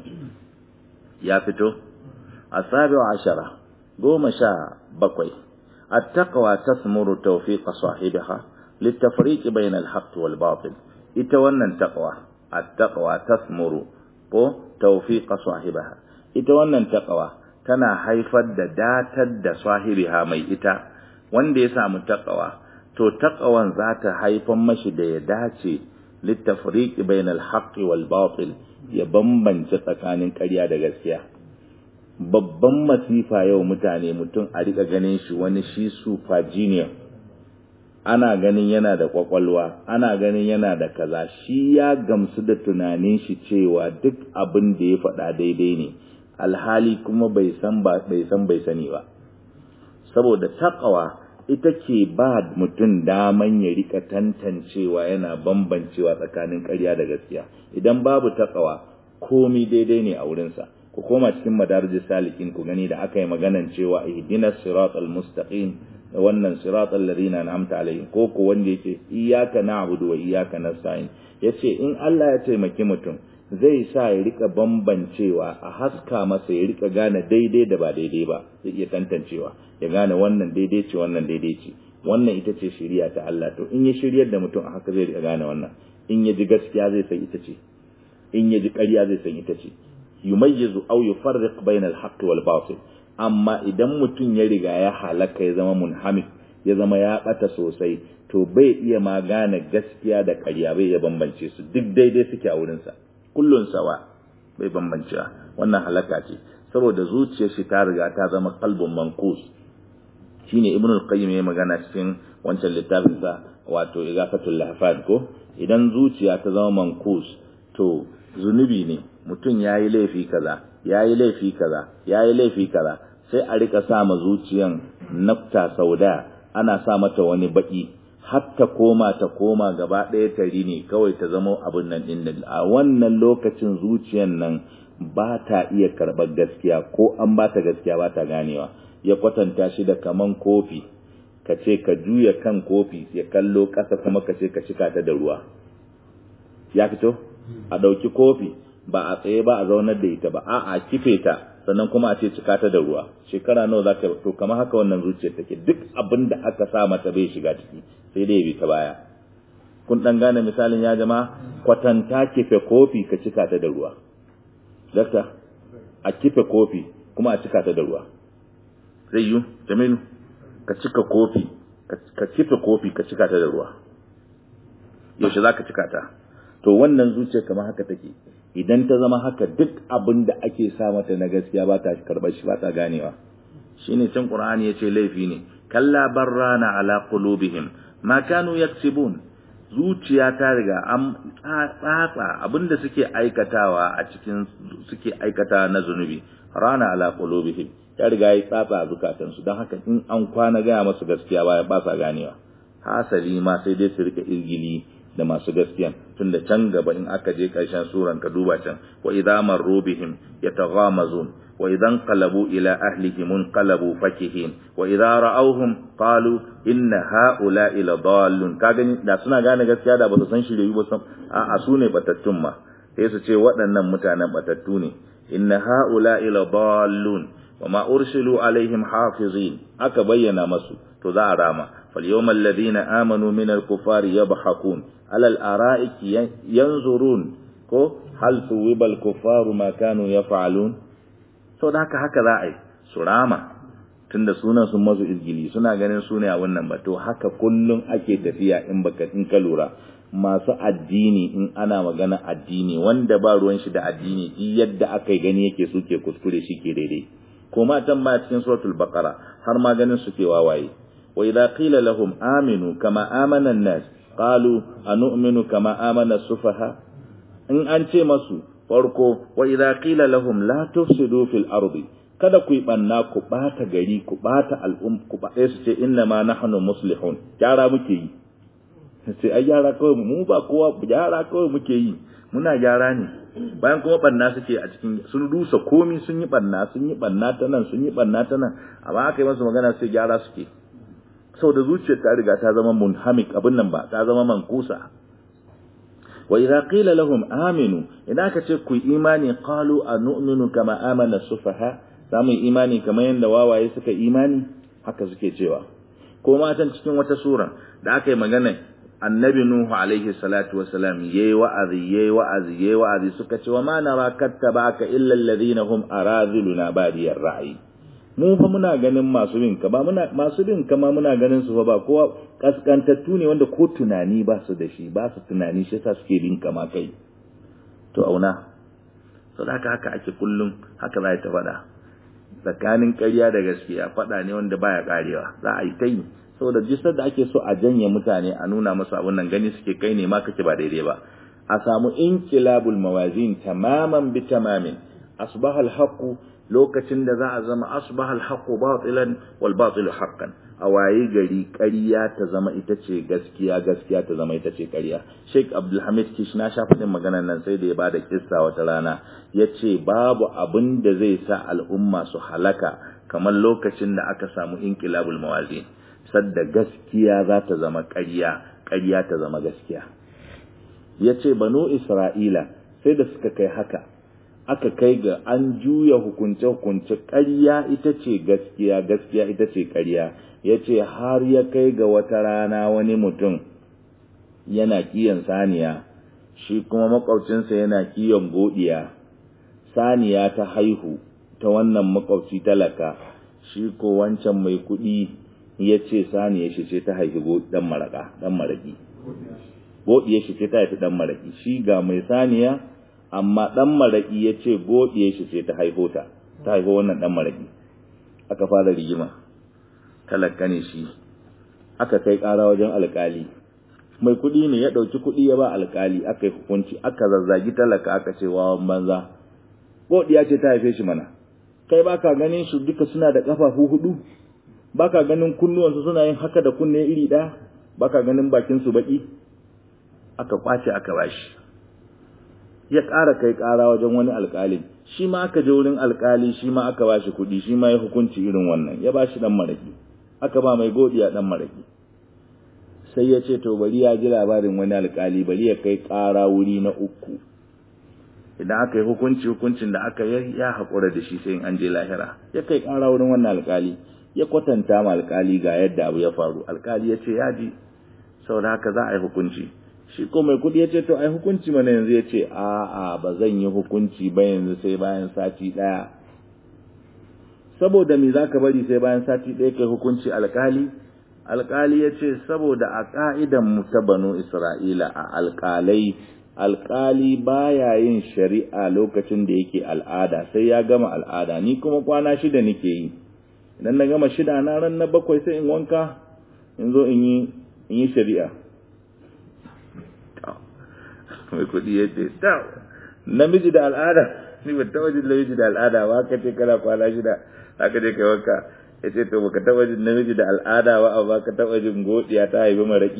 Speaker 1: ya fito asabi'u ashara goma sha bakwai التقوى تثمر توفيق صاحبها للتفريق بين الحق والباطل ita wannan taqwa at-taqwa tasmuru ko tawfiqa sahibaha ita wannan taqwa tana haifar da datar da sahibiha mai ita wanda ya samu taqwa to taqwan za ta haifar mashi da ya dace littafriqi bainal haqqi wal batil ya bambance tsakanin ƙarya da gaskiya babban masifa yau mutane mutum a rika ganin shi wani shi super genius ana ganin yana da kwakwalwa ana ganin yana da kaza shi ya gamsu da tunanin shi cewa duk abin da ya faɗa daidai ne alhali kuma bai san ba bai san bai sani ba saboda takawa ita ke ba mutum daman ya rika tantancewa yana bambancewa tsakanin ƙarya da gaskiya idan babu takawa komi daidai ne a wurinsa ku koma cikin madarijis salikin ku gani da aka yi maganan cewa ihdinas siratal mustaqim da wannan siratal ladina an'amta alaihim ko ko wanda yake iyyaka na'budu wa iyyaka nasta'in yace in Allah ya taimaki mutum zai sa ya rika bambancewa a haska masa ya rika gane daidai da ba daidai ba zai iya tantancewa ya gane wannan daidai ce wannan daidai ce wannan ita ce shari'a ta Allah to in ya shiryar da mutum a haka zai rika gane wannan in ya ji gaskiya zai san ita ce in ya ji ƙarya zai san ita ce yumayyizu aw yufarriq bainal haqqi wal batil amma idan mutum ya riga ya halaka ya zama munhamik ya zama ya bata sosai to bai iya ma gane gaskiya da ƙarya bai ya bambance su duk daidai suke a wurin sa kullun sawa bai bambancewa wannan halaka ce saboda zuciyar shi ta riga ta zama qalbun mankus shine ibnu al-qayyim ya magana cikin wancan littafin sa wato igafatul lahfad ko idan zuciya ta zama mankus to zunubi ne mutum ya yi laifi kaza ya yi laifi kaza ya yi laifi kaza sai a rika sa ma zuciyan nafta sauda ana sa mata wani baki har ta koma ta koma gaba ɗaya tari ne kawai ta zama abin nan ɗin a wannan lokacin zuciyan nan ba ta iya karɓar gaskiya ko an ba ta gaskiya ba ta ganewa ya kwatanta shi da kaman kofi ka ce ka juya kan kofi ya kallo ƙasa kuma ka ce ka cika ta da ruwa ya fito a ɗauki kofi ba a tsaye ba a zaunar da ita ba a a kife ta sannan kuma a ce cika ta da ruwa shekara nawa za ka to kamar haka wannan zuciyar take duk abin da aka sa mata bai shiga ciki sai dai bi ta baya kun dan gane misalin ya jama kwatanta kife kofi ka cika ta da ruwa dakta a kife kofi kuma a cika ta da ruwa zai yi jamilu ka cika kofi ka kife kofi ka cika ta da ruwa yaushe za ka cika ta to wannan zuciya kamar haka take idan ta zama haka duk abin da ake sa mata na gaskiya ba ta karɓar shi ba ta ganewa shine can qur'ani yace laifi ne kalla barrana ala qulubihim ma kanu yaksibun zuciya ta riga an tsatsa abinda suke aikatawa a cikin suke aikata na zunubi rana ala qulubihim ya riga yi tsatsa a zukatansu don haka in an kwana gaya masu gaskiya baya ba sa ganewa hasali ma sai dai su rika irgili da masu gaskiyan tunda can gaba in aka je ƙarshen suran ka duba can wa idza marru bihim yataghamazun wa idan qalabu ila ahlihim qalabu fakihin wa idza ra'awhum qalu inna haula ila dallun ka gani da suna gane gaskiya da ba su san shiriyu ba san a a su ne batattun ma sai su ce waɗannan mutanen batattu ne inna haula ila dallun wa ma ursilu alaihim hafizin aka bayyana masu to za a rama فاليوم الذين آمنوا من الكفار يضحكون على الأرائك ينظرون ko hal suwibal kufaru ma kanu yaf'alun sau da haka haka za a yi su rama tunda sunan sun mazu izgili suna ganin su ne a wannan ba to haka kullum ake tafiya in baka in ka lura masu addini in ana magana addini wanda ba ruwan shi da addini duk yadda aka yi gani yake suke kuskure shi ke daidai ko ma can ma cikin suratul baqara har ma ganin su ke wawaye wa idza qila lahum aminu kama amana an-nas qalu anu'minu kama amana as-sufaha in an ce masu farko wa idza qila lahum la tufsidu fil ardi kada ku yi banna ku bata gari ku bata al'um ku ba su ce inna ma nahnu muslihun gyara muke yi sai ai gyara kawai mu ba kowa gyara kawai muke yi muna gyara ne bayan kuma banna suke a cikin sun rusa komi sun yi banna sun yi banna ta nan sun yi banna ta nan amma aka yi masu magana sai gyara suke saboda zuciyar ta riga ta zama munhamik abin nan ba ta zama mankusa wa idza qila lahum aminu idan aka ce ku imani qalu anu'minu kama amana sufaha zamu imani kamar yanda wawaye suka imani haka suke cewa ko matan cikin wata sura da aka yi magana annabi nuhu alaihi salatu wasalam yayi wa'azi yayi wa'azi yayi wa'azi suka ce wa ma nara kattabaka illa alladhina hum araziluna badiyar ra'yi mu fa muna ganin masu bin ka ba muna masu bin ka ma muna ganin su fa ba kowa kaskantattu ne wanda ko tunani ba su da shi ba su tunani shi yasa suke bin ka ma kai to auna to haka haka ake kullum haka za ta faɗa tsakanin ƙarya da gaskiya faɗa ne wanda baya karewa za a yi ta yi saboda jisar da ake so a janye mutane a nuna masu abun nan gani suke kai ne ma kake ba daidai ba a samu inkilabul mawazin tamaman bi tamamin asbaha al lokacin da za a zama asbaha al-haqqu batilan wal batilu haqqan a waye gari ƙarya ta zama ita ce gaskiya gaskiya ta zama ita ce ƙarya Sheikh Abdul Hamid Kish na sha faɗin maganar nan sai da ya bada kissa wata rana yace babu abin da zai sa al'umma su halaka kamar lokacin da aka samu inqilabul mawazin sadda gaskiya za ta zama ƙarya ƙarya ta zama gaskiya yace banu Isra'ila sai da suka kai haka aka kai ga an juya hukunce-hukunce ƙarya ita ce gaskiya gaskiya ita ce ƙarya ya ce har ya kai ga wata rana wani mutum yana kiyon saniya shi kuma makwabcinsa yana kiyon godiya saniya ta haihu ta wannan makwabci talaka shi ko wancan mai kuɗi ya ce saniya shi ce ta haifi ɗan maraƙa ɗan maraƙi godiya shi ce ta haifi ɗan maraƙi shi ga mai saniya amma ɗan maraƙi ya ce godiye shi ce ta haifo ta ta haifo wannan ɗan maraƙi aka fara rigima talaka ne shi aka kai ƙara wajen alƙali mai kuɗi ne ya ɗauki kuɗi ya ba alƙali aka yi hukunci aka zazzagi talaka aka ce wawan banza godiya ce ta haife shi mana kai baka ganin su duka suna da ƙafafu hudu baka ganin kunnuwansu suna yin haka da kunne iri ɗaya baka ganin bakin su baƙi aka kwace aka bashi ya ƙara kai ƙara wajen wani alƙalin shi ma aka je wurin alƙali shi ma aka bashi kuɗi shi ma ya hukunci irin wannan ya bashi dan maraki aka ba mai godiya dan maraki sai ya ce to bari ya ji labarin wani alƙali bari ya kai ƙara wuri na uku idan aka yi hukunci hukuncin da aka yi ya haƙura da shi sai an je lahira ya kai ƙara wurin wannan alƙali ya kwatanta ma alƙali ga yadda abu ya faru alƙali ya ce ya ji saboda haka za a yi hukunci shi ko mai kudi ya ce to ai hukunci mana yanzu ya ce a'a ba zan yi hukunci ba yanzu sai bayan sati ɗaya saboda me za ka bari sai bayan sati ɗaya kai hukunci alkali alkali ya ce saboda a ƙa'idan mu ta banu isra'ila a alkalai alkali baya yin shari'a lokacin da yake al'ada sai ya gama al'ada ni kuma kwana shida nake yi idan na gama shida na ran na bakwai sai in wanka in zo in yi shari'a mai kuɗi ya ce namiji da al'ada ni ba taɓa jin namiji da al'ada ba ka ce kana kwana shida haka je kai wanka ya ce to baka taɓa jin namiji da al'ada ba amma ka taɓa jin godiya ta haifi maraƙi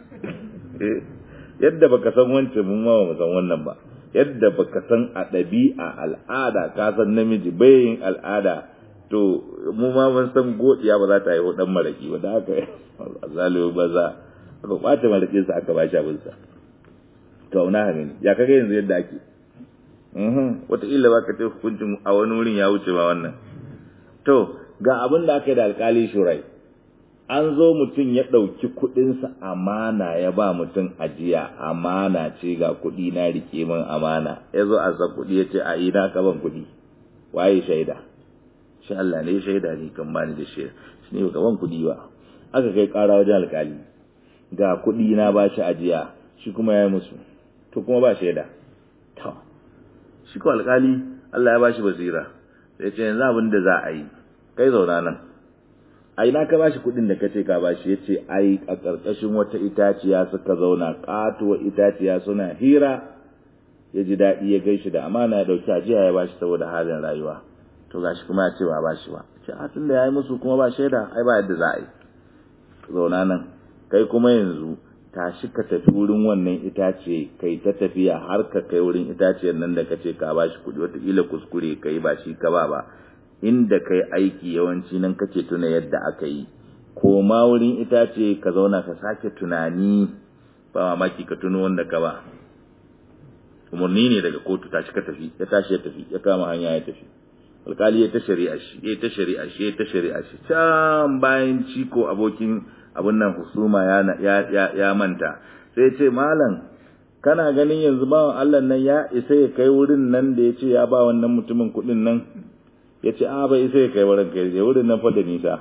Speaker 1: yadda baka san wancan mun ma ba san wannan ba yadda baka san a ɗabi'a al'ada ka san namiji bai yin al'ada to mu ma mun san godiya ba za ta haifi ɗan maraƙi ba da haka zaliyo ba za aka ɓace maraƙinsa aka ba shi abinsa to auna ha gani ya kaga yanzu yadda ake wataƙila ba ka tafi hukuncin a wani wurin ya wuce ba wannan to ga abin da aka yi da alkali shurai an zo mutum ya ɗauki kuɗinsa amana ya ba mutum ajiya amana ce ga kuɗi na rike min amana ya zo a sa kuɗi ya ce a ina ka ban kuɗi waye shaida shi Allah ne shaida ne kan bani da shi shi ne ban kuɗi ba aka kai ƙara wajen alkali ga kuɗi na ba shi ajiya shi kuma ya yi musu to kuma ba shaida to shi ko alkali Allah ya ba shi basira sai ce yanzu abin da za a yi kai zauna nan a ina ka bashi kuɗin da kace ka bashi yace ai a ƙarƙashin wata itaciya suka zauna katuwa itaciya suna hira ya ji daɗi ya gaishe da amana ya dauki ajiya ya bashi saboda halin rayuwa to gashi kuma ya ce ba bashi ba ce a tunda yayi musu kuma ba shaida ai ba yadda za a yi zauna nan kai kuma yanzu tashi ka tafi wurin wannan itace kai ta tafiya har ka kai wurin itaciyar nan da kace ka bashi kuɗi wataƙila kuskure kai ba shi ka ba ba inda kai aiki yawanci nan kake tuna yadda aka yi ko ma wurin itace ka zauna ka sake tunani ba mamaki ka tuno wanda ka ba umarni ne daga kotu tashi ka tafi ya tashi ya tafi ya kama hanya ya tafi alkali ya ta shari'a shi ya ta shari'a shi ya ta shari'a shi can bayan ciko abokin abin nan husuma ya ya ya manta sai ce malam kana ganin yanzu bawan Allah nan ya isa ya kai wurin nan da ya ce ya ba wannan mutumin kuɗin nan ya ce a bai isa ya kai wurin kai ya wurin nan fa da nisa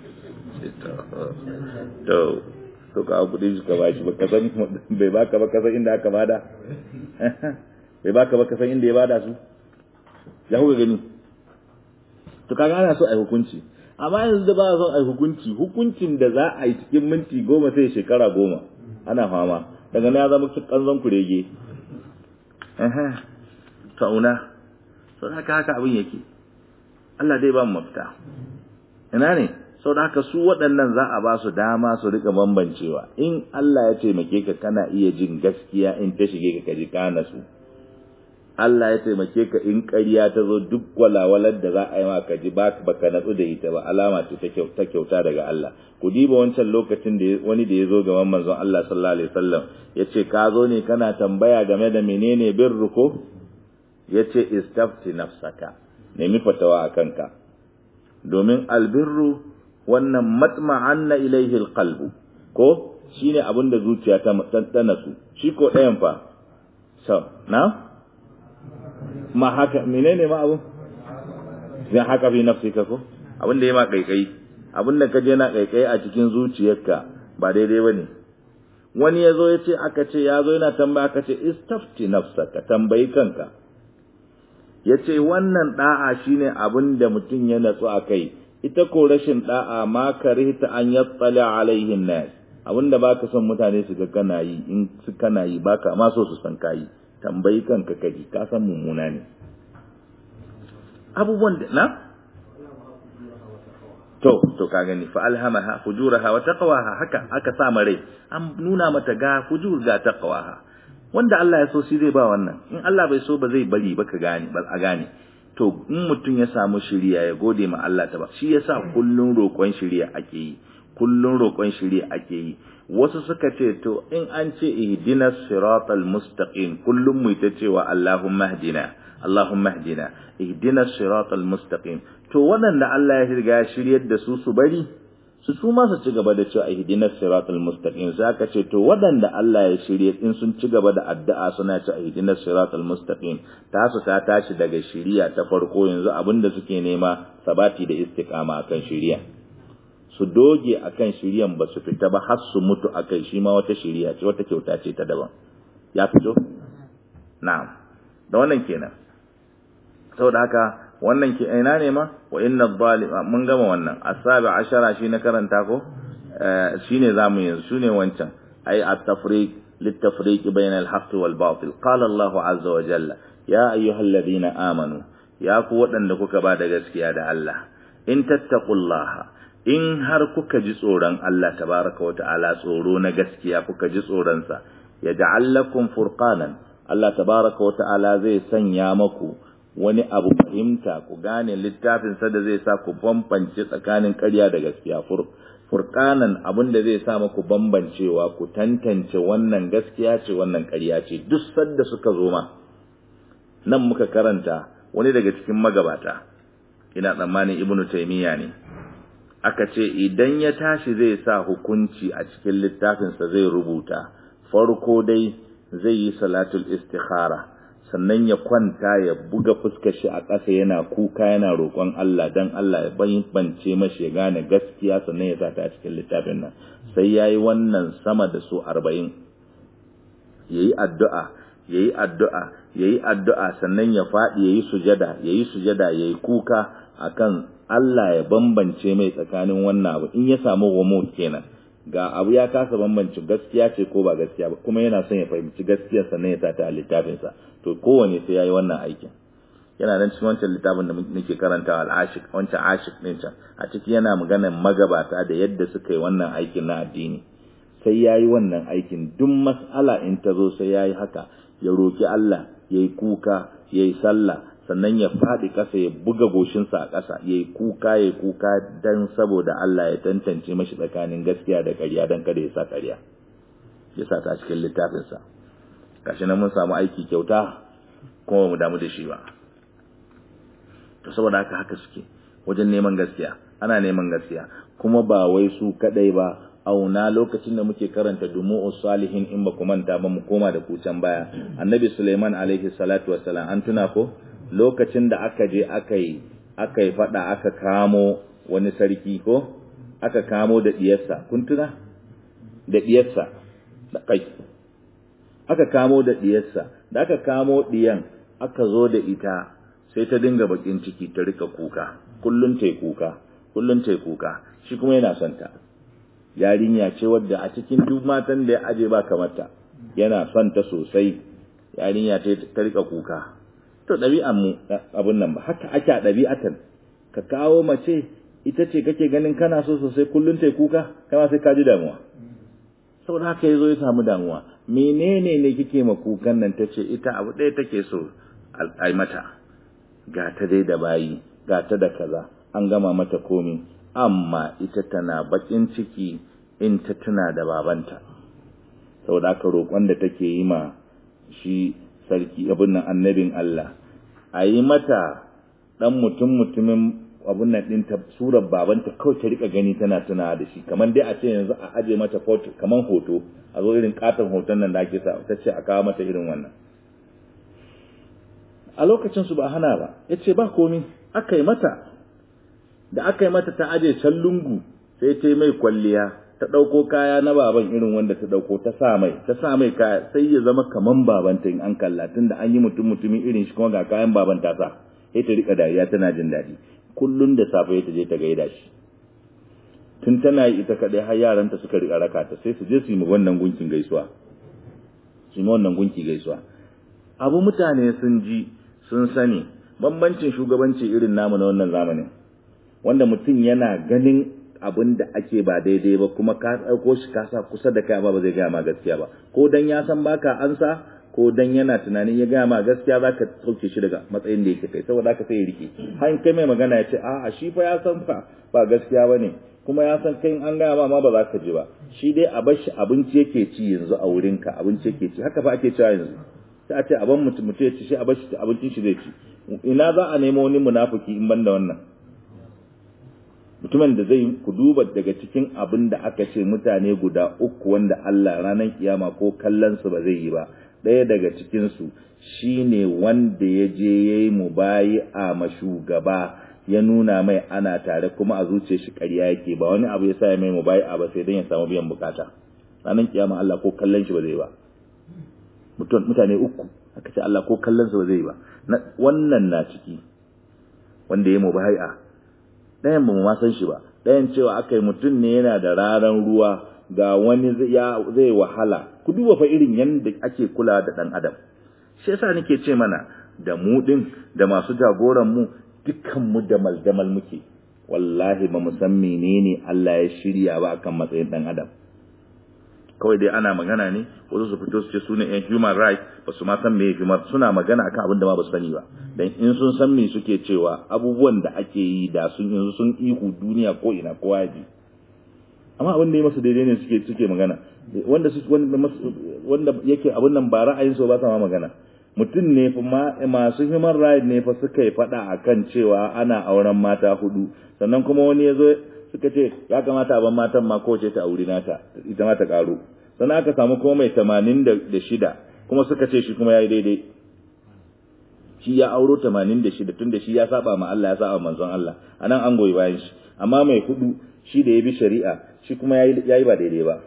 Speaker 1: to to ka kuɗi shi ka bashi ba ka san bai baka ba ka san inda aka bada bai baka ba ka san inda ya bada su ya kuka gani to kaga ana so a hukunci amma yanzu da ba a son a hukunci hukuncin da za a yi cikin minti goma sai shekara goma ana fama daga na ya zama kanzon kurege ta'una sau da haka haka abin yake Allah dai ba mu mafita ina ne sau da haka su waɗannan za a ba su dama su rika bambancewa in Allah ya taimake ka kana iya jin gaskiya in ta shige ka kaji kana su Allah ya taimake ka in ƙarya ta zo duk walawalar da za a yi maka ji ba baka natsu da ita ba alama ce ta kyauta daga Allah ku diba wancan lokacin da wani da ya zo gaban manzon Allah sallallahu alaihi wasallam ya ce ka zo ne kana tambaya game da menene birru ko ya ce istafti nafsaka nemi fatawa a kanka domin albirru wannan matma'anna ilaihi alqalbu ko shine abin da zuciya ta tantana su shi ko ɗayan fa so na ma haka menene ma abu zai haka fi nafsika ko abin da ya ma kaikai abin da ka je na kaikai a cikin zuciyarka ba daidai bane wani ya zo ya ce aka ce ya zo yana tambaya aka ce istafti nafsaka tambayi kanka ya ce wannan da'a shine abin da mutum ya natsu a kai ita ko rashin da'a ma karihta an yattala alaihin nas abin da baka son mutane su ga kana yi in su kana yi baka ma so su san kayi tambayi kanka kaji ka san mummuna ne abubuwan da na to to ka gani fa alhamaha fujuraha wa taqwaha haka aka sa rai an nuna mata ga fujur ga taqwaha wanda Allah ya so shi zai ba wannan in Allah bai so ba zai bari ba ka gane ba a gane to in mutum ya samu shiriya ya gode ma Allah ta ba shi yasa kullun roƙon shiriya ake yi kullun roƙon shiriya ake yi wasu suka ce to in an ce ihdinas siratal mustaqim kullum mu ta cewa Allahumma hdina Allahumma hdina ihdinas siratal mustaqim to waɗanda Allah ya riga ya shiryar da su su bari su su ma su ci gaba da cewa ihdinas siratal mustaqim sai aka ce to waɗanda Allah ya shirye in sun ci gaba da addu'a suna cewa ihdinas siratal mustaqim ta su ta tashi daga shiriya ta farko yanzu abinda suke nema sabati da istiqama akan shiriya su doge akan shiriyan ba su fita ba har su mutu akai shi ma wata shiriya ce wata kyauta ce ta daban ya fito na'am da wannan kenan saboda haka wannan ke ina ne ma wa inna zalima mun gama wannan asabi ashara shi na karanta ko shine zamu yanzu shine wancan ay at-tafriq lit-tafriq bayna al-haqq wal-batil qala Allahu azza wa jalla ya ayyuhalladhina amanu ya ku wadanda kuka ba da gaskiya da Allah in tattaqullaha in har kuka ji tsoron Allah tabaraka wa ta'ala tsoro na gaskiya kuka ji tsoron sa yaj'al lakum furqanan Allah tabaraka wa ta'ala zai sanya maku wani abu fahimta ku gane littafin sa da zai sa ku bambance tsakanin ƙarya da gaskiya furqanan abin da zai sa muku bambancewa ku tantance wannan gaskiya ce wannan ƙarya ce duk sanda suka zo ma nan muka karanta wani daga cikin magabata ina tsammanin ibnu taymiya ne aka ce idan ya tashi zai sa hukunci a cikin littafinsa zai rubuta farko dai zai yi salatul istikhara sannan ya kwanta ya buga fuskar shi a ƙasa yana kuka yana roƙon Allah dan Allah ya bance mashi ya gane gaskiya sannan ya sa ta a cikin littafin nan sai yayi wannan sama da su 40 yayi addu'a yayi addu'a yayi addu'a sannan ya faɗi yayi sujada yayi sujada yayi kuka akan Allah ya bambance mai tsakanin wannan abu in ya samu remote kenan ga abu ya kasa bambance gaskiya ce ko ba gaskiya ba kuma yana son ya fahimci gaskiyar sannan ya sata a littafinsa to kowane sai yayi wannan aikin yana nan cikin wancan littafin da nake karantawa al-ashik wancan ashik din can a ciki yana maganar magabata da yadda suka yi wannan aikin na addini sai ya yi wannan aikin duk mas'ala in ta zo sai ya yi haka ya roki Allah ya yi kuka ya yi sallah sannan ya faɗi ƙasa ya buga goshinsa a ƙasa ya yi kuka ya yi kuka don saboda Allah ya tantance mashi tsakanin gaskiya da ƙarya don kada ya sa ƙarya ya sa ta cikin littafinsa gashi nan mun samu aiki kyauta kuma mu damu da shi ba to saboda haka haka suke wajen neman gaskiya ana neman gaskiya kuma ba wai su kadai ba auna lokacin da muke karanta dumu'us salihin in ba ku manta ba mu koma da kucan baya annabi Sulaiman alaihi salatu wassalam an tuna ko lokacin da aka je aka yi aka yi fada aka kamo wani sarki ko aka kamo da diyarsa kun tuna da diyarsa da kai aka kamo da diyarsa da aka kamo diyan aka zo da ita sai ta dinga bakin ciki ta rika kuka kullun tai kuka kullun tai kuka shi kuma yana son ta yarinya ce wadda a cikin duk matan da ya aje ba kamata yana son ta sosai yarinya ta ta rika kuka to ɗabi'an mu abun nan ba haka ake a ɗabi'atan ka kawo mace ita ce kake ganin kana so sosai kullun tai kuka kama sai ka ji damuwa saboda haka yazo ya samu damuwa menene ne kike ma kukan nan tace ita abu ɗaya take so ai mata ga ta dai da bayi ga ta da kaza an gama mata komi amma ita tana bakin ciki in ta tuna da babanta saboda aka roƙon da take yi ma shi sarki abin nan annabin Allah a yi mata ɗan mutum mutumin abin nan ɗin ta surar babanta kawai ta rika gani tana tuna da shi kamar dai a ce yanzu a aje mata foto kamar hoto a zo irin katon hoton nan da ake sa ta ce a kawo mata irin wannan a lokacin su ba hana ba ya ce ba komi aka yi mata da aka yi mata ta aje can lungu sai ta yi mai kwalliya ta ɗauko kaya na baban irin wanda ta ɗauko ta sa mai ta sa mai kaya sai ya zama kaman babanta in an kalla tun da an yi mutum mutumin irin shi kuma ga kayan baban ta sa sai ta rika dariya tana jin daɗi kullum da safe ta je ta gaida shi tun tana yi ita kaɗai har yaranta suka rika raka ta sai su je su yi wannan gunkin gaisuwa su yi wannan gunki gaisuwa abu mutane sun ji sun sani bambancin shugabanci irin namu na wannan zamanin wanda mutum yana ganin abin da ake ba daidai ba kuma ka ɗauko shi ka sa kusa da kai ba ba zai gaya ma gaskiya ba ko dan ya san baka ansa ko dan yana tunanin ya gaya ma gaskiya za ka sauke shi daga matsayin da yake kai saboda haka sai ya rike har kai mai magana ya ce a'a shi fa ya san fa ba gaskiya ba ne kuma ya san kai an gaya ma ma ba za ka ji ba shi dai a bar shi abinci yake ci yanzu a wurinka abinci yake ci haka fa ake cewa yanzu sai a ce a ban mutum mutum ya ci shi a bar shi abincin shi zai ci ina za a nemo wani munafiki in ban da wannan mutumin da zai ku duba daga cikin abin da aka ce mutane guda uku wanda Allah ranar kiyama ko kallon su ba zai yi ba ɗaya daga cikin su shine wanda ya je yayi mubayi a mashugaba ya nuna mai ana tare kuma a zuciyar shi ƙarya yake ba wani abu ya sa ya mai mubayi a ba sai dan ya samu biyan bukata ranar kiyama Allah ko kallon shi ba zai ba mutane uku aka ce Allah ko kallon su ba zai ba wannan na ciki wanda ya mubayi a ɗayan ba mu ma san shi ba ɗayan cewa aka yi mutum ne yana da raran ruwa ga wani zai wahala ku duba fa irin yadda ake kula da ɗan adam shi yasa nake ce mana da mu ɗin da masu jagoran mu dukkan mu da maldamal muke wallahi ba mu san menene Allah ya shirya ba akan matsayin ɗan adam kawai dai ana magana ne wasu su fito su ce su ne yan human rights ba su ma san me human suna magana akan abin da ma ba su sani ba dan in sun san me suke cewa abubuwan da ake yi da sun yanzu sun ihu duniya ko ina kowa ya ji amma abin da ya masu daidai ne suke suke magana wanda su wanda yake abin nan ba ra'ayin su ba sa ma magana mutum ne fa masu human rights ne fa suka yi fada akan cewa ana auren mata hudu sannan kuma wani ya zo suka ce ya kamata a ban matan ma kowace ta auri nata ita ma ta karu sannan aka samu kuma mai tamanin da shida kuma suka ce shi kuma ya yi daidai shi ya auro tamanin da shida tun da shi ya saba ma Allah ya saba manzon Allah a nan an goyi bayan shi amma mai hudu shi da ya bi shari'a shi kuma ya yi ba daidai ba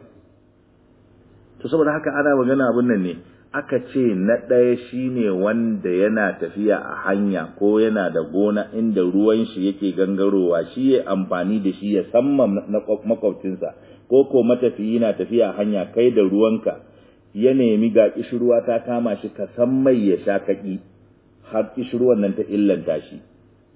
Speaker 1: to saboda haka ana magana abin nan ne aka ce na ɗaya shine wanda yana tafiya a hanya ko yana da gona inda ruwan shi yake gangarowa shi ya amfani da shi ya samman na makwabcinsa ko ko matafiyi na tafiya a hanya kai da ruwanka ya nemi ga kishirwa ta kama shi ka san mai ya sha kaki har kishirwan nan ta illanta shi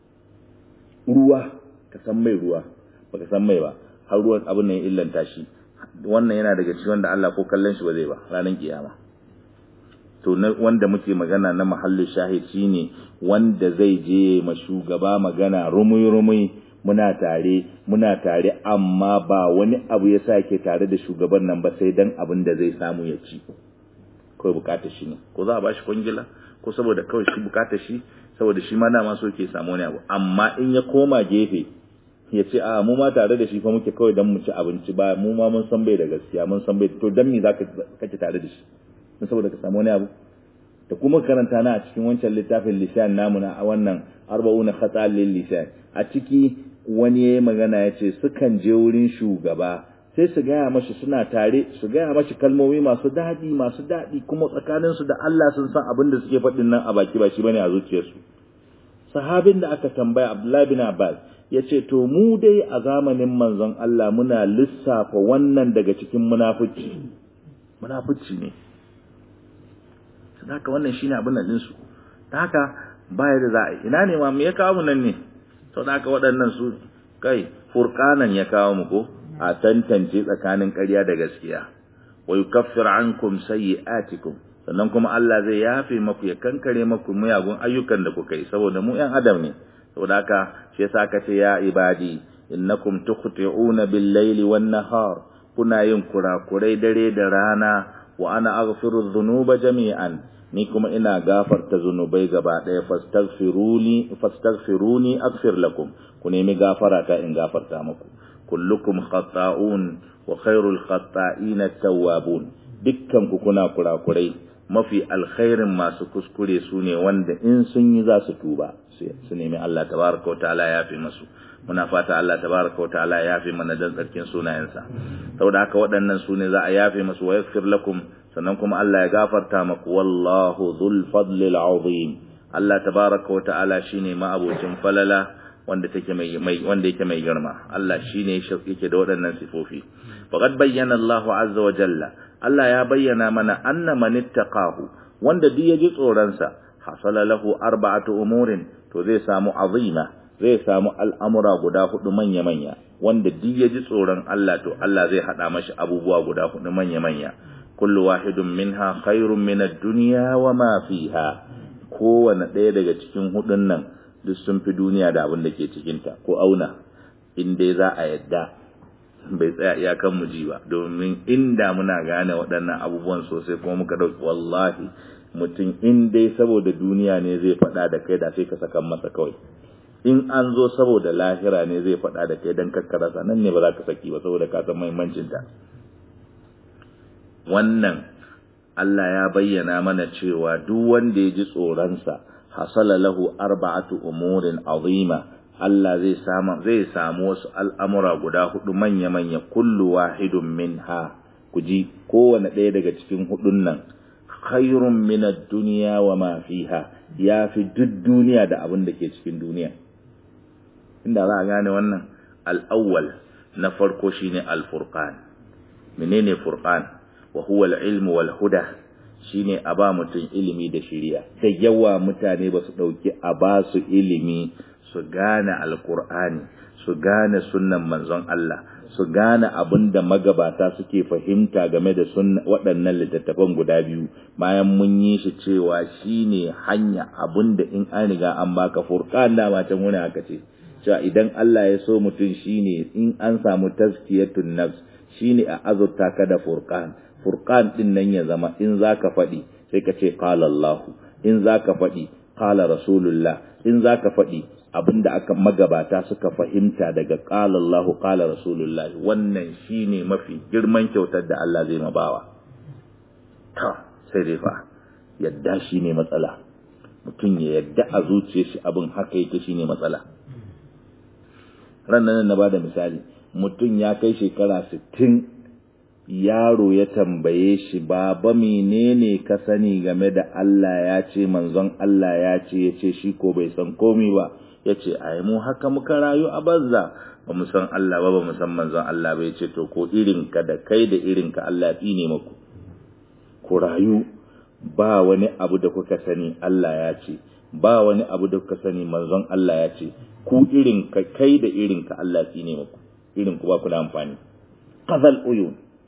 Speaker 1: ruwa ka san mai ruwa baka san mai ba har ruwan abin nan ya illanta shi wannan yana daga cikin wanda Allah ko kallon shi ba zai ba ranar kiyama to wanda muke magana na mahallin shahid shine wanda zai je ma shugaba magana rumui rumui muna tare muna tare amma ba wani abu ya sa ke tare da shugaban nan ba sai dan abin da zai samu ya ci kawai bukatar shi ne ko za a bashi kwangila ko saboda kawai shi bukatar shi saboda shi ma dama so ke samu wani abu amma in ya koma gefe ya ce a mu ma tare da shi fa muke kawai dan mu ci abinci ba mu ma mun san bai da gaskiya mun san bai to dan me zaka kake tare da shi don saboda ka samu wani abu da kuma karanta na a cikin wancan littafin lisan namu na wannan arba'una khata lil lisan a ciki wani yayi magana ya ce sukan je wurin shugaba sai su gaya mashi suna tare su gaya mashi kalmomi masu daɗi masu daɗi kuma tsakaninsu da Allah sun san abin da suke faɗin nan a baki ba shi bane a zuciyarsu sahabin da aka tambaya Abdullahi bin Abbas ya ce to mu dai a zamanin manzon Allah muna lissafa wannan daga cikin munafici munafici ne haka wannan shine abin nan ɗinsu ta haka baya da za a yi ina ne ma me ya kawo mu nan ne sau da haka waɗannan su kai furkanan ya kawo mu ko a tantance tsakanin ƙarya da gaskiya wa yukaffir ankum sayyi'atikum sannan kuma Allah zai yafe maku ya kankare maku muyagun ayyukan da kuka yi saboda mu ƴan adam ne saboda haka shi yasa aka ce ya ibadi innakum tukhti'una bil-laili wan-nahar kuna yin kurakurai dare da rana wa ana aghfiru dhunuba jami'an ni kuma ina gafarta zunubai gaba ɗaya fastaghfiruni fastaghfiruni aghfir lakum ku nemi gafara ta in gafarta muku kullukum khata'un wa khairul khata'ina tawwabun dukkan ku kuna kurakurai mafi alkhairin masu kuskure su ne wanda in sun yi za su tuba su nemi Allah tabaraka wa ta'ala ya fi masu muna fata Allah tabaraka wa ta'ala ya fi mana dan tsarkin sunayensa saboda haka waɗannan su ne za a yafe masu wa yaghfir lakum sannan kuma Allah ya gafarta maku wallahu dhul fadlil azim Allah tabaraka wa ta'ala shine ma'abocin falala wanda take mai wanda yake mai girma Allah shine yake da waɗannan sifofi faqad bayyana Allah azza wa jalla Allah ya bayyana mana anna man ittaqahu wanda duk yaji tsoron sa hasala lahu arba'atu umurin to zai samu azima zai samu al'amura guda hudu manya manya wanda duk yaji tsoron Allah to Allah zai hada mashi abubuwa guda hudu manya manya kullu wahidun minha khairun min ad-dunya wa ma fiha kowane ɗaya daga cikin hudun nan duk sun fi duniya da abin da ke cikinta ko auna in dai za a yadda bai tsaya iyakan mu ji ba domin inda muna gane waɗannan abubuwan sosai kuma muka ɗauki wallahi mutum in dai saboda duniya ne zai faɗa da kai da sai ka sakan masa kawai in an zo saboda lahira ne zai faɗa da kai don kakkarasa nan ne ba za ka saki ba saboda ka san muhimmancinta wannan Allah ya bayyana mana cewa duk wanda ya ji tsoronsa hasala lahu arba'atu umurin azima Allah zai samu zai samu wasu al'amura guda hudu manya-manya kullu wahidun minha kuji kowane ɗaya daga cikin hudun nan khairun min ad-dunya wa ma fiha yafi duk duniya da abin da ke cikin duniya inda za a gane wannan al-awwal na farko shine al-furqan menene furqan wa huwa al-ilmu wal huda shine a ba mutum ilimi da shiriya da yawa mutane ba su dauki a ba su ilimi su gane alkur'ani su gane sunnan manzon Allah su gane abin da magabata suke fahimta game da waɗannan littattafan guda biyu bayan mun yi shi cewa shine hanya abin da in an riga an baka furqan da matan wani aka ce cewa idan Allah ya so mutum shine in an samu tazkiyatun nafs shine a azurta ka da furqan furqan din nan ya zama in zaka faɗi sai ka ce qala Allah in zaka faɗi qala rasulullah in zaka faɗi abinda aka magabata suka fahimta daga qala Allah qala rasulullah wannan shine mafi girman kyautar da Allah zai mabawa ta sai dai fa yadda shine matsala mutum ya yadda a zuciyar shi abin haka yake shine matsala ran nan na bada misali mutum ya kai shekara sittin. yaro ya tambaye shi baba menene ka sani game da Allah ya ce manzon Allah ya ce ya ce shi ko bai san komi ba ya ce ai mu haka muka rayu a banza ba mu san Allah ba ba mu san manzon Allah ba ya ce to ko irinka da kai da irinka Allah ya ne maku ku rayu ba wani abu da kuka sani Allah ya ce ba wani abu da kuka sani manzon Allah ya ce ku irinka kai da irinka Allah ya ne maku irin ku ba ku da amfani qazal uyun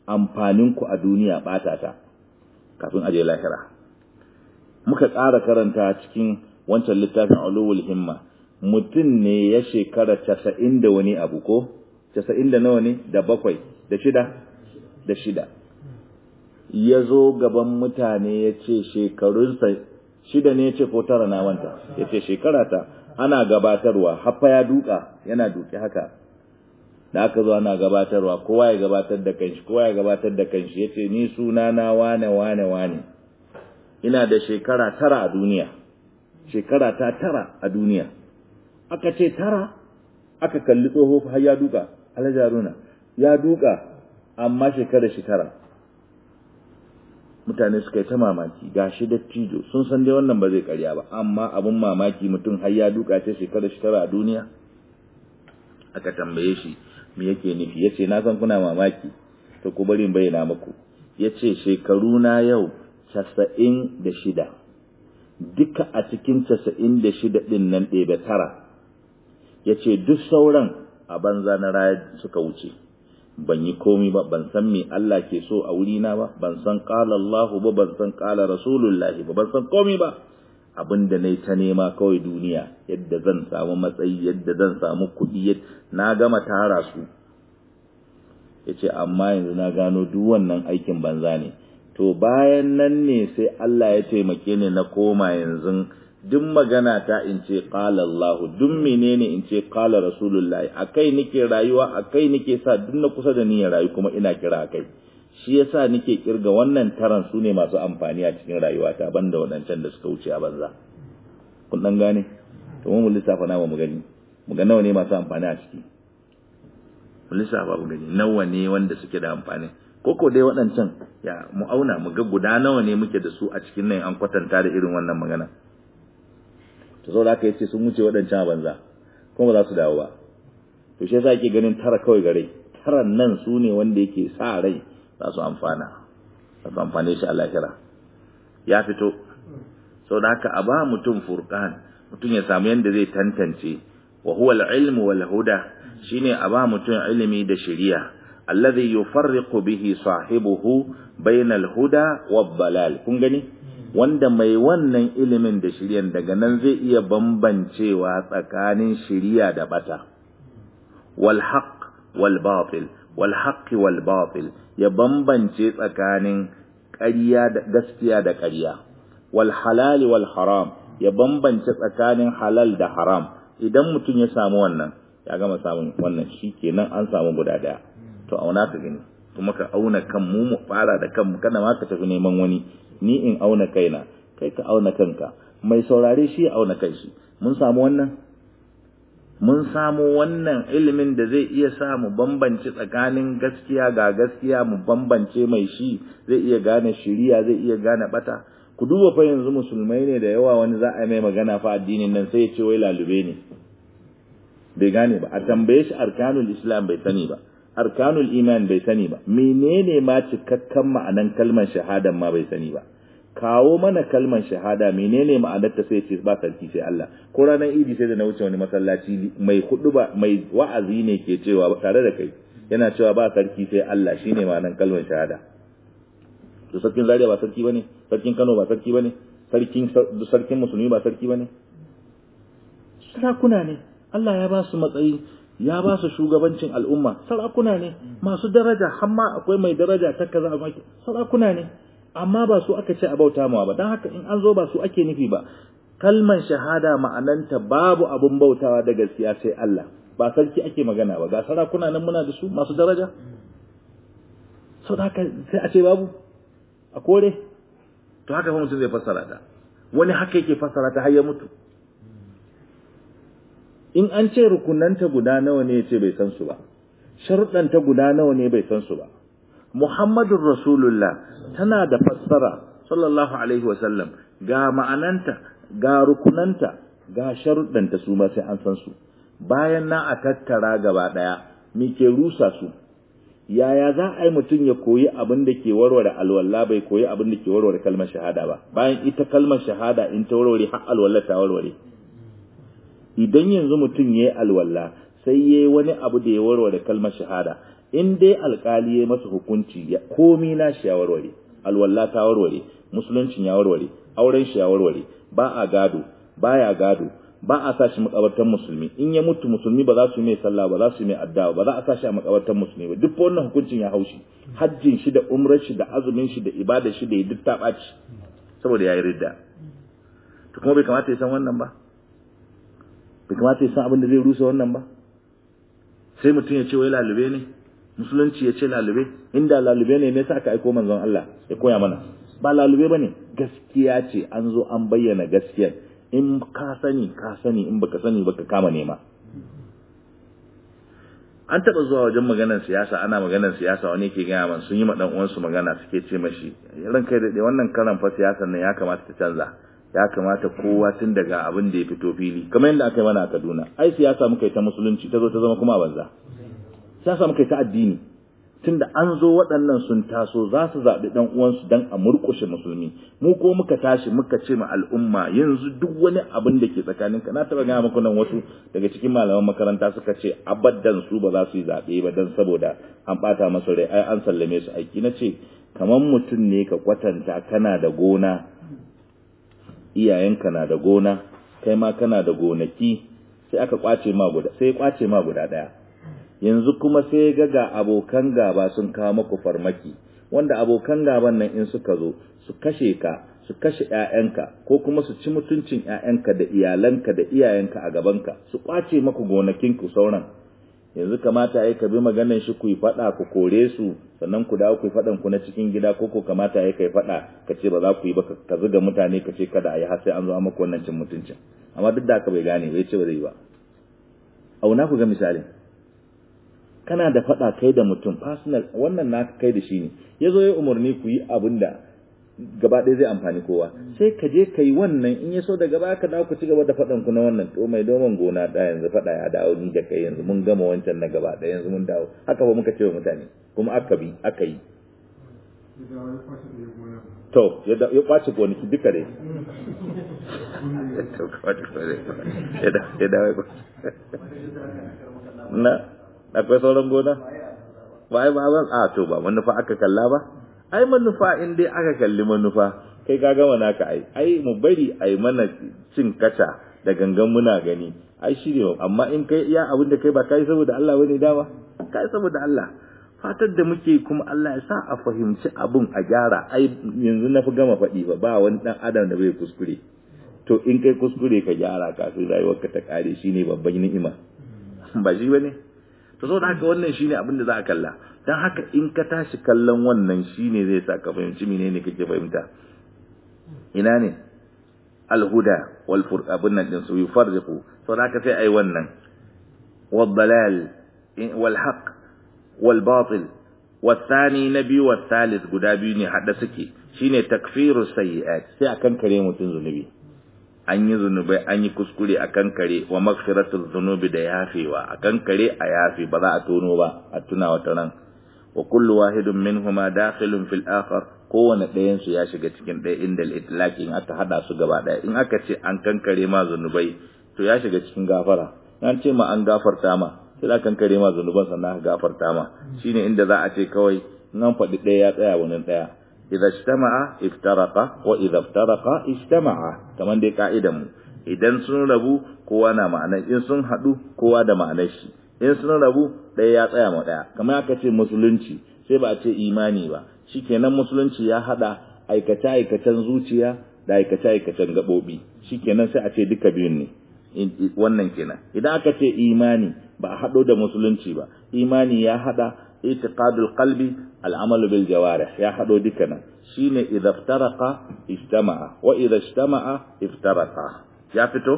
Speaker 1: amfaninku a duniya ɓata ta kafin aje lahira muka ƙara karanta cikin wancan littafin ulul himma mutum ne ya shekara casa'in da wani abu ko casa'in da nawa ne da bakwai da shida da shida ya zo gaban mutane ya ce shekarunsa shida ne ya ce ko tara na wanta ya ce shekara ta ana gabatarwa haffa ya duka yana duki haka da aka zo ana gabatarwa kowa ya gabatar da kanshi kowa ya gabatar da kanshi ya ce ni suna na wane wane wane ina da shekara tara a duniya shekara ta tara a duniya aka ce tara aka kalli tsoho har ya duka alhajaruna ya duka amma shekara shi tara mutane suka yi ta mamaki ga shi dattijo sun san dai wannan ba zai karya ba amma abin mamaki mutum har ya duka ce shekara shi tara a duniya aka tambaye shi me yake nufi ya ce na san kuna mamaki to ku bari bayyana muku ya ce shekaru na yau casa'in da shida duka a cikin casa'in da shida ɗin nan ɗebe tara ya ce duk sauran a banza na raya suka wuce ban yi komi ba ban san me Allah ke so a wurina ba ban san qala Allah ba ban san qala Rasulullahi ba ban san komi ba abinda nayi ta nema kawai duniya yadda zan samu matsayi yadda zan samu kuɗi na gama tara su yace amma yanzu na gano duk wannan aikin banza ne to bayan nan ne sai Allah ya taimake ni na koma yanzu duk magana ta in ce qala Allah duk menene in ce qala Rasulullahi akai nake rayuwa akai nake sa duk na kusa da ni ya rayu kuma ina kira akai shi yasa nake kirga wannan taran su ne masu amfani a cikin rayuwata banda wadancan da suka wuce a banza kun dan gane to mu lissafa nawa mu gani mu ga nawa ne masu amfani a ciki mu lissafa mu gani nawa ne wanda suke da amfani koko dai waɗancan ya mu auna mu ga guda nawa ne muke da su a cikin nan an kwatanta da irin wannan magana to saboda haka yace sun wuce waɗancan a banza kuma ba za su dawo ba to shi yasa yake ganin tara kawai gare taran nan su ne wanda yake sa rai za su amfana za su amfane shi a lahira ya fito saboda haka a ba mutum furqan mutum ya samu yanda zai tantance wa huwa al-ilmu wal huda shine a ba mutum ilimi da shari'a alladhi yufarriqu bihi sahibuhu bainal huda wad dalal kun gani wanda mai wannan ilimin da shiryan daga nan zai iya bambancewa tsakanin shiriya da bata wal haqq wal batil wal haqq wal batil ya bambance tsakanin ƙarya da gaskiya da ƙarya wal halal wal haram ya bambance tsakanin halal da haram idan mutum ya samu wannan ya gama samun wannan shikenan an samu guda daya to auna ka gani kuma ka auna kan mu mu fara da kanmu kana ma ka tafi neman wani ni in auna kaina kai ka auna kanka mai saurare shi ya auna kai shi mun samu wannan mun samu wannan ilimin da zai iya sa mu bambance tsakanin gaskiya ga gaskiya mu bambance mai shi zai iya gane shiriya zai iya gane bata ku duba fa yanzu musulmai ne da yawa wani za a yi mai magana fa addinin nan sai ya ce wai lalube ne bai gane ba a tambaye shi arkanul islam bai sani ba arkanul iman bai sani ba menene ma cikakken ma'anan kalmar shahadan ma bai sani ba kawo mana kalmar shahada menene ma'anar ta sai ce ba sarki sai Allah ko ranar idi sai da na wuce wani masallaci mai hudu ba mai wa'azi ne ke cewa tare da kai yana cewa ba sarki sai Allah shine ma'anar kalmar shahada to sarkin Zaria ba sarki bane sarkin Kano ba sarki bane sarkin sarkin musulmi ba sarki bane sarakuna ne Allah ya ba su matsayi ya ba su shugabancin al'umma sarakuna ne masu daraja hamma akwai mai daraja ta kaza a sarakuna ne amma ba su aka ce a bauta mawa ba don haka in an zo ba su ake nufi ba kalman shahada ma'ananta babu abun bautawa da gaskiya sai Allah ba sarki ake magana ba ga sarakuna nan muna da su masu daraja sau da haka sai a ce babu a kore to haka fa mutum zai fassara ta wani haka yake fassara ta har ya mutu in an ce rukunanta guda nawa ne ce bai san su ba sharuɗanta guda nawa ne bai san su ba Muhammadun Rasulullah tana da fassara sallallahu alaihi wasallam ga ma'ananta ga rukunanta ga sharuɗanta su ma sai an san su bayan na a tattara gaba ɗaya me ke rusa su yaya za a yi mutum ya koyi abin da ke warware alwala bai koyi abin da ke warware kalmar shahada ba bayan ita kalmar shahada in ta warware har alwala ta warware idan yanzu mutum ya yi alwala sai ya yi wani abu da ya warware kalmar shahada in dai alkali ya masa hukunci ya komi na shi ya warware alwalla ta warware musuluncin ya warware auren shi ya warware ba a gado baya gado ba a sa shi makabartan musulmi in ya mutu musulmi ba za su yi mai sallah ba za su yi mai addu'a ba za a sa shi a makabartan musulmi ba duk wannan hukuncin ya haushi hajjin shi da umrar shi da azumin shi da ibada shi da duk ta ɓaci saboda yayi ridda to kuma bai kamata ya san wannan ba bai kamata ya san abin da zai rusa wannan ba sai mutum ya ce wai lalube ne musulunci ya ce lalube inda lalube ne me yasa aka aiko manzon Allah ya koya mana ba lalube bane gaskiya ce an zo an bayyana gaskiyar in ka sani ka sani in baka sani baka kama nema an taba zuwa wajen maganar siyasa ana maganar siyasa wani ke gaya man sun yi ma dan uwansu magana suke ce mashi ran kai da wannan karan fa siyasar nan ya kamata ta canza ya kamata kowa tun daga abin da ya fito fili kamar yadda aka yi mana a Kaduna ai siyasa muka yi ta musulunci ta zo ta zama kuma a banza siyasa muka yi ta addini tunda an zo waɗannan sun taso za su zaɓi ɗan uwansu don a murƙushe musulmi mu ko muka tashi muka ce ma al'umma yanzu duk wani abin da ke tsakanin ka na taɓa gaya muku nan wasu daga cikin malaman makaranta suka ce abaddan su ba za su yi zaɓe ba don saboda an ɓata masu rai ai an sallame su aiki na ce kamar mutum ne ka kwatanta kana da gona iyayenka na da gona kai ma kana da gonaki sai aka kwace ma guda sai kwace ma guda ɗaya yanzu kuma sai ga ga abokan gaba sun kawo maku farmaki wanda abokan gaban nan in suka zo su kashe ka su kashe ƴaƴanka ko kuma su ci mutuncin ƴaƴanka da iyalanka da iyayenka a gabanka su kwace maku gonakin ku sauran yanzu kamata ai ka bi maganar shi ku yi fada ku kore su sannan ku dawo ku yi fadan ku na cikin gida ko ko kamata ai kai fada ka ce ba za ku yi ba ka zuga mutane ka ce kada a yi har sai an zo maku wannan cin mutuncin amma duk da haka bai gane bai ce ba zai yi ba auna ku ga misalin kana da faɗa kai da mutum personal wannan naka kai da shi ne ya zo ya umarni ku yi abin da gaba ɗaya zai amfani kowa sai ka je ka yi wannan in ya so da gaba ka dawo ku ci gaba da faɗan ku na wannan to mai doman gona ɗaya yanzu faɗa ya dawo ni da kai yanzu mun gama wancan na gaba ɗaya yanzu mun dawo haka ba muka ce wa mutane kuma aka bi aka yi to ya kwace gonaki duka dai ya dawo na akwai sauran gona ba ai ba a to ba manufa aka kalla ba ai manufa in dai aka kalli manufa kai ka gama naka ai ai mu bari ai mana cin kaca da gangan muna gani ai shi ne amma in kai iya abin da kai ba kai saboda Allah bane dama kai saboda Allah fatar da muke kuma Allah ya sa a fahimci abun a gyara ai yanzu na fi gama faɗi ba ba wani dan adam da bai kuskure to in kai kuskure ka gyara kafin rayuwarka ta kare shine babban ni'ima ba shi bane to saboda haka wannan shine abin da za a kalla dan haka in ka tashi kallon wannan shine zai sa ka fahimci menene kake fahimta ina ne alhuda wal furqabun nan din su yufarriqu saboda haka sai ai wannan wal dalal wal haqq wal batil والثاني نبي والثالث guda biyu ne hada suke shine takfiru sayyi'at sai akan kare mutun zunubi an yi zunubai an yi kuskure a kan kare wa magfiratul zunubi da yafewa a kan kare a yafe ba za a tono ba a tuna wata ran wa kullu wahidun minhuma dakhilun fil akhar kowane ɗayan su ya shiga cikin ɗaya inda itlaqi in aka hada su gaba ɗaya in aka ce an kankare ma zunubai to ya shiga cikin gafara an ce ma an gafarta ma sai da kankare ma zunuban sannan aka gafarta ma shine inda za a ce kawai in an faɗi ɗaya ya tsaya wani ɗaya idza ijtama'a iftaraqa wa idza iftaraqa ijtama'a kaman dai ka'idan mu idan sun rabu kowa na ma'anar in sun hadu kowa da ma'anar shi in sun rabu ɗaya ya tsaya ma ɗaya kamar aka ce musulunci sai ba a ce imani ba shikenan musulunci ya hada aikace aikacen zuciya da aikace aikacen gabobi shikenan sai a ce duka biyun ne wannan kenan idan aka ce imani ba a hado da musulunci ba imani ya hada itiqadul qalbi al'amalu bil jawarih ya hado dukkanin shine idza iftaraqa ijtama'a wa idza ijtama'a iftaraqa ya fito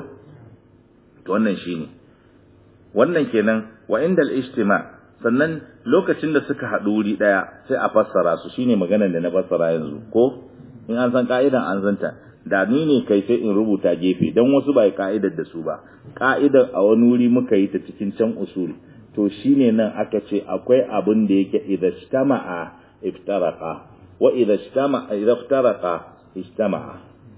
Speaker 1: to wannan shine wannan kenan wa indal ijtima sannan lokacin da suka hadu wuri daya sai a fassara su shine maganar da na fassara yanzu ko in an san ka'idan an zanta da ni ne kai sai in rubuta gefe dan wasu bai ka'idar da su ba ka'idar a wani wuri muka yi ta cikin can usul to shine nan aka ce akwai abin da yake idza ijtama'a iftaraqa wa idza ijtama'a idza iftaraqa ijtama'a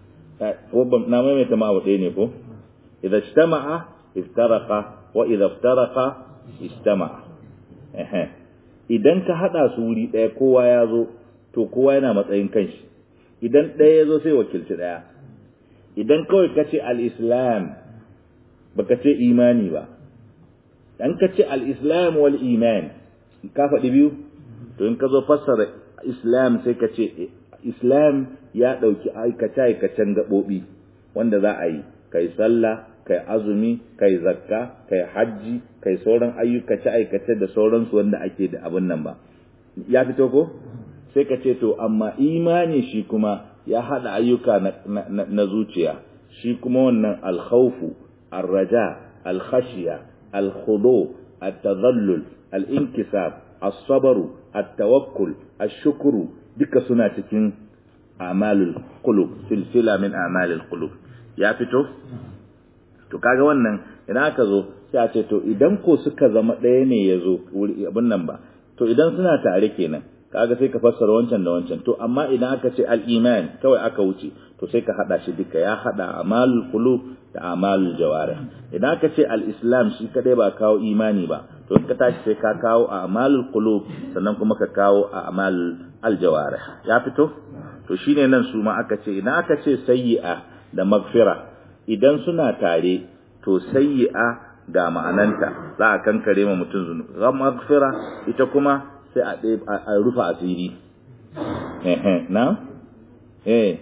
Speaker 1: ko ban na mai ta ma ɗaya ne ko idza ijtama'a iftaraqa wa idza iftaraqa ijtama'a eh idan ka hada su wuri daya kowa ya zo to kowa yana matsayin kanshi idan daya ya zo sai wakilci daya idan kawai ka ce al-islam baka ce imani ba dan ka ce al-islam wal iman ka faɗi biyu to in ka zo fassara islam sai ka ce islam ya ɗauki aikace-aikacen gaɓoɓi wanda za a yi kai sallah kai azumi kai zakka kai hajji kai sauran ayyukace-aikace da sauransu wanda ake da abin nan ba ya fito ko sai ka ce to amma imani shi kuma ya haɗa ayyuka na, na, na zuciya shi kuma wannan alkhawfu arraja alkhashiya alkhudu at-tadhallul al-inkisab as-sabru at-tawakkul ash-shukru duka suna cikin amalul qulub silsila min amalul qulub ya fito to kaga wannan idan aka zo sai a ce to idan ko suka zama ɗaya ne ya zo abin nan ba to idan suna tare kenan kaga sai ka fassara wancan da wancan to amma idan aka ce al-iman kawai aka wuce to sai ka hada shi duka ya hada amalul qulub da amalul jawarih idan aka ce al-islam shi kadai ba kawo imani ba to in ka tashi sai ka kawo amalul qulub sannan kuma ka kawo amalul aljawarih ya fito to shine nan su ma aka ce idan aka ce sayyi'a da magfira idan suna tare to sayyi'a ga ma'ananta za a kankare ma mutum zunu ga magfira ita kuma sai a a rufa asiri eh na eh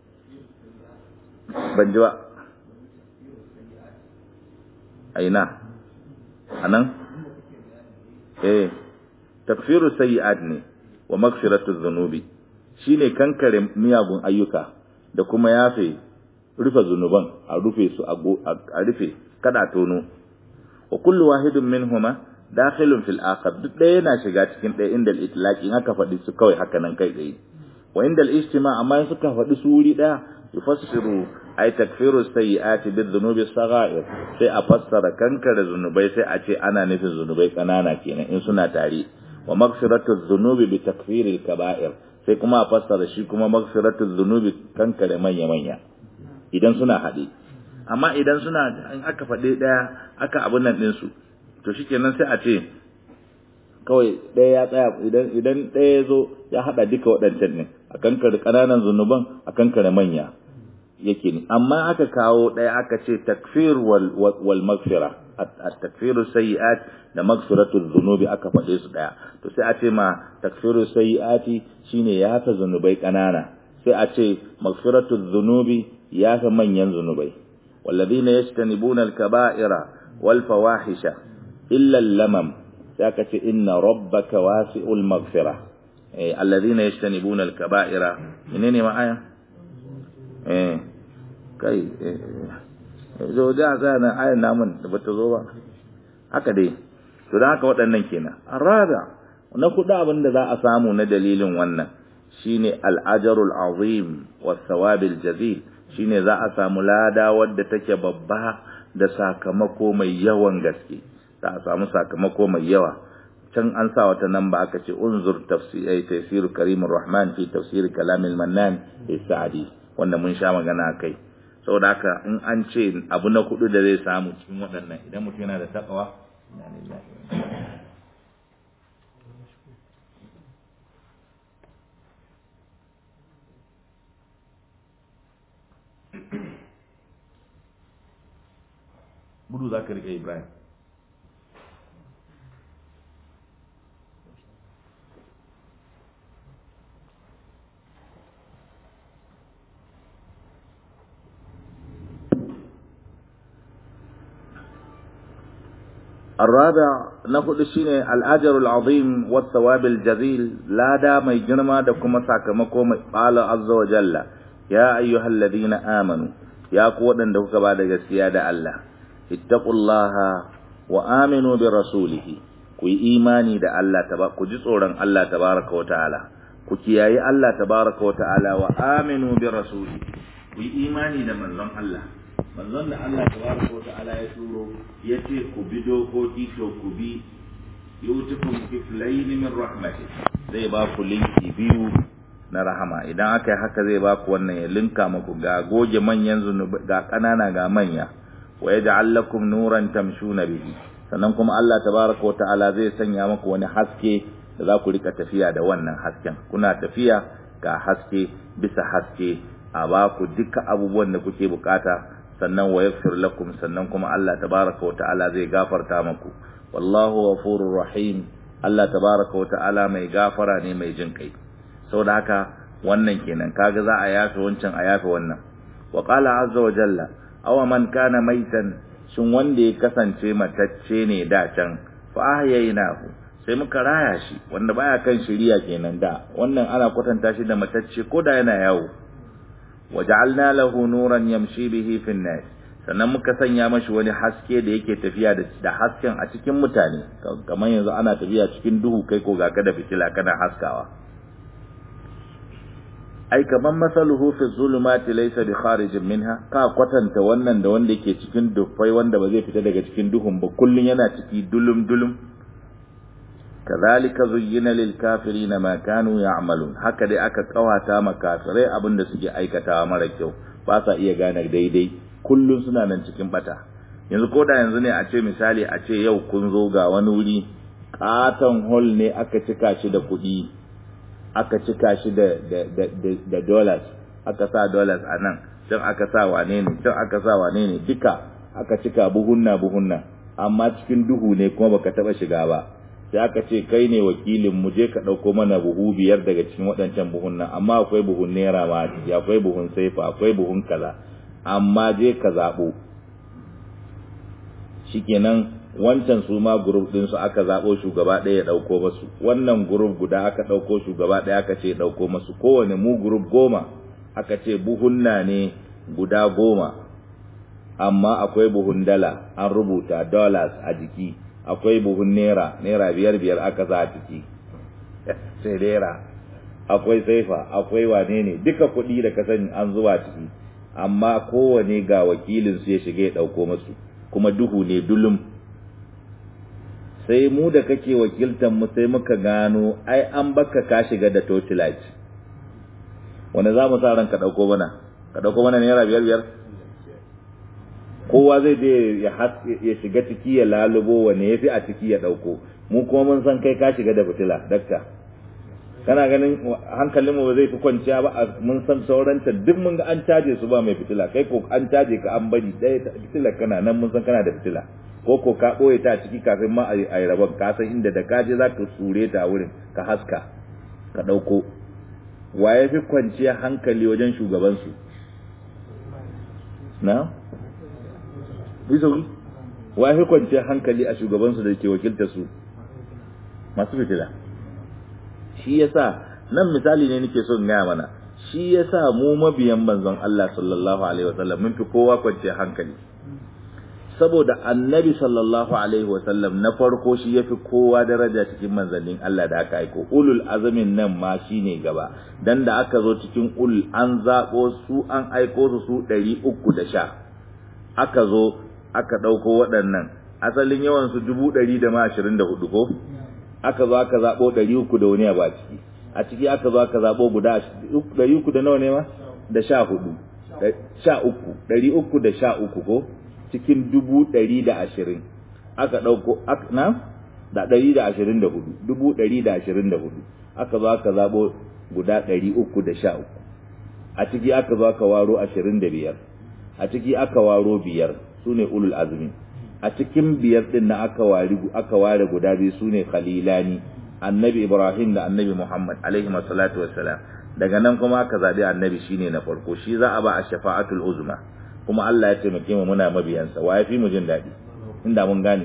Speaker 1: ban ji ba aina anan eh takfiru sayyi'at ne wa magfiratu dhunubi shine kankare miyagun ayyuka da kuma yafe rufe zunuban a rufe su a rufe kada tono wa kullu wahidin minhuma dakhilun fil akhar duk ɗaya yana shiga cikin ɗaya inda al-itlaqi in aka faɗi su kawai haka nan kai tsaye wa inda al-ijtima amma in suka faɗi su wuri ɗaya yufassiru ay takfiru sayyi'ati bid dhunubi sagha'ir sai a fassara kankare zunubai sai a ce ana nufin zunubai kanana kenan in suna tare wa maghfiratu dhunubi bi takfiril kaba'ir sai kuma a fassara shi kuma maghfiratu dhunubi kankare manya manya idan suna haɗe amma idan suna in aka faɗe ɗaya aka abun nan ɗinsu to shikenan sai a ce kawai ɗaya ya tsaya idan idan ɗaya ya zo ya haɗa duka waɗancan ne a kankare ƙananan zunuban a kankare manya yake ne amma aka kawo ɗaya aka ce takfir wal wal maghfira at takfiru sayyi'at da maghfiratu dhunubi aka faɗe su ɗaya to sai a ce ma takfiru sayyi'ati shine ya ta zunubai ƙanana sai a ce maghfiratu dhunubi ya ta manyan zunubai والذين يجتنبون الكبائر والفواحش إلا اللمم ساكت إن ربك واسع المغفرة إيه الذين يجتنبون الكبائر إنني معايا إيه كي zo da za na ayin namun da bata zo ba haka dai to da haka waɗannan kenan arada na kuɗa abin da za a samu na dalilin wannan shine al-ajrul azim was sawabil jazil shine za a samu lada wadda take babba da sakamako mai yawan gaske za a samu sakamako mai yawa can an sa wata nan ba aka ce unzur tafsir tafsir karimur rahman fi tafsir kalamil mannan sa'adi wanda mun sha magana kai saboda haka in an ce abu na kudu da zai samu cikin waɗannan idan mutum yana da takawa gudu za ka riƙe ibrahim الرابع نقول شيني الأجر العظيم والثواب الجزيل لا دا مي جنما دكما ساكمكو قال عز وجل يا أيها الذين آمنوا يا قوة دكما بعد سيادة الله ittaqullaha wa aminu bi rasulihi ku yi imani da Allah taba ku ji tsoron Allah tabaraka wa ta'ala ku kiyayi Allah tabaraka wa ta'ala wa aminu bi rasulihi ku yi imani da manzon Allah manzon da Allah tabaraka wa ta'ala ya turo yace ku bi dokoki to ku bi yutukum kiflayn min rahmati zai ba ku linki biyu na rahama idan aka yi haka zai ba ku wannan ya linka muku ga goge manyan zunubi ga kanana ga manya wa yaj'al lakum nuran tamshuna bihi sannan kuma Allah tabaraka wa ta'ala zai sanya maku wani haske da za ku rika tafiya da wannan hasken kuna tafiya ga haske bisa haske a ba ku duka abubuwan da kuke bukata sannan wa yaghfir lakum sannan kuma Allah tabaraka wa ta'ala zai gafarta muku wallahu ghafurur rahim Allah tabaraka wa ta'ala mai gafara ne mai jin kai saboda haka wannan kenan kaga za a yafe wancan a yafe wannan wa qala azza wa jalla aw man kana maitan shin wanda ya kasance matacce ne da can fa ahyaynahu sai muka raya shi wanda baya kan shiriya kenan da wannan ana kwatanta shi da matacce ko da yana yawo waja'alna lahu nuran yamshi bihi fin nas sannan muka sanya mashi wani haske da yake tafiya da hasken a cikin mutane kamar yanzu ana tafiya cikin duhu kai ko ga ka da fitila kana haskawa ai kaman masaluhu fi zulumati laysa bi kharijin minha ka kwatanta wannan da wanda yake cikin dufai wanda ba zai fita daga cikin duhun ba kullun yana ciki dulum dulum kadhalika zuyyina lil kafirina ma kanu ya'malun haka dai aka kawata ma kafirai abinda suke aikatawa mara kyau ba sa iya gane daidai kullun suna nan cikin bata yanzu ko da yanzu ne a ce misali a ce yau kun zo ga wani wuri katon hall ne aka cika shi da kuɗi aka cika shi da da da da dollars aka sa dollars a nan can aka sa wane ne can aka sa wane ne duka aka cika buhunna buhunna amma cikin duhu ne kuma baka taba shiga ba sai aka ce kai ne wakilin mu je ka ɗauko mana buhu biyar daga cikin waɗancan buhun nan amma akwai buhun naira ma akwai buhun saifa akwai buhun kaza amma je ka zaɓo shikenan wancan su ma group din su aka zaɓo shugaba ɗaya ya ɗauko masu wannan group guda aka ɗauko shugaba ɗaya aka ce ɗauko masu kowane mu group goma aka ce buhunna ne guda goma amma akwai buhun dala an rubuta dollars a jiki akwai buhun naira naira biyar biyar aka za a ciki sai naira akwai saifa akwai wane ne duka kuɗi da ka sani an zuba ciki amma kowane ga wakilin su ya shiga ya ɗauko masu kuma duhu ne dulum sai mu da kake wakiltan mu sai muka gano ai an baka ka shiga da torchlight wanda za mu sa ran ka ɗauko mana ka ɗauko mana naira biyar biyar kowa zai je ya shiga ciki ya lalubo wane ya fi a ciki ya ɗauko mu kuma mun san kai ka shiga da fitila dakta kana ganin hankalin mu ba zai fi kwanciya ba mun san sauranta duk mun ga an caje su ba mai fitila kai ko an caje ka an bari ɗaya fitilar kana nan mun san kana da fitila ko ko ka ɓoye ta ciki kafin ma a yi rabon ka san inda da kaje za ka tsure ta wurin ka haska ka ɗauko wa ya fi kwanciya hankali wajen shugabansu na bisauri wa ya fi kwanciyar hankali a shugabansu da ke wakilta su masu fitila shi yasa nan misali ne nake son gaya mana shi yasa mu mabiyan manzon Allah sallallahu alaihi wasallam mun fi kowa kwanciyar hankali saboda annabi sallallahu alaihi wasallam na farko shi yafi kowa daraja cikin manzannin Allah da aka aiko ulul azamin nan ma shine gaba dan da aka zo cikin ul an zabo su an aiko su su 310 aka zo aka ɗauko waɗannan asalin yawan su dubu ɗari da ma ashirin da hudu ko aka zo aka zaɓo ɗari uku da wani ba ciki a ciki aka zo aka zaɓo guda ɗari uku da nawa ne ma da sha hudu sha uku ɗari uku da sha uku ko cikin dubu ɗari da ashirin aka ɗauko na da ɗari da ashirin da hudu dubu ɗari da ashirin da hudu aka zo aka zaɓo guda ɗari uku da sha uku a ciki aka zo aka waro ashirin da biyar a ciki aka waro biyar su ne ulul azmi a cikin biyar din na aka ware aka ware guda biyu su ne khalilani annabi ibrahim da annabi muhammad alaihi salatu wassalam daga nan kuma aka zabi annabi shine na farko shi za a ba a shafa'atul uzma kuma Allah ya taimake mu muna mabiyansa wa ya fi mu jin daɗi inda mun gane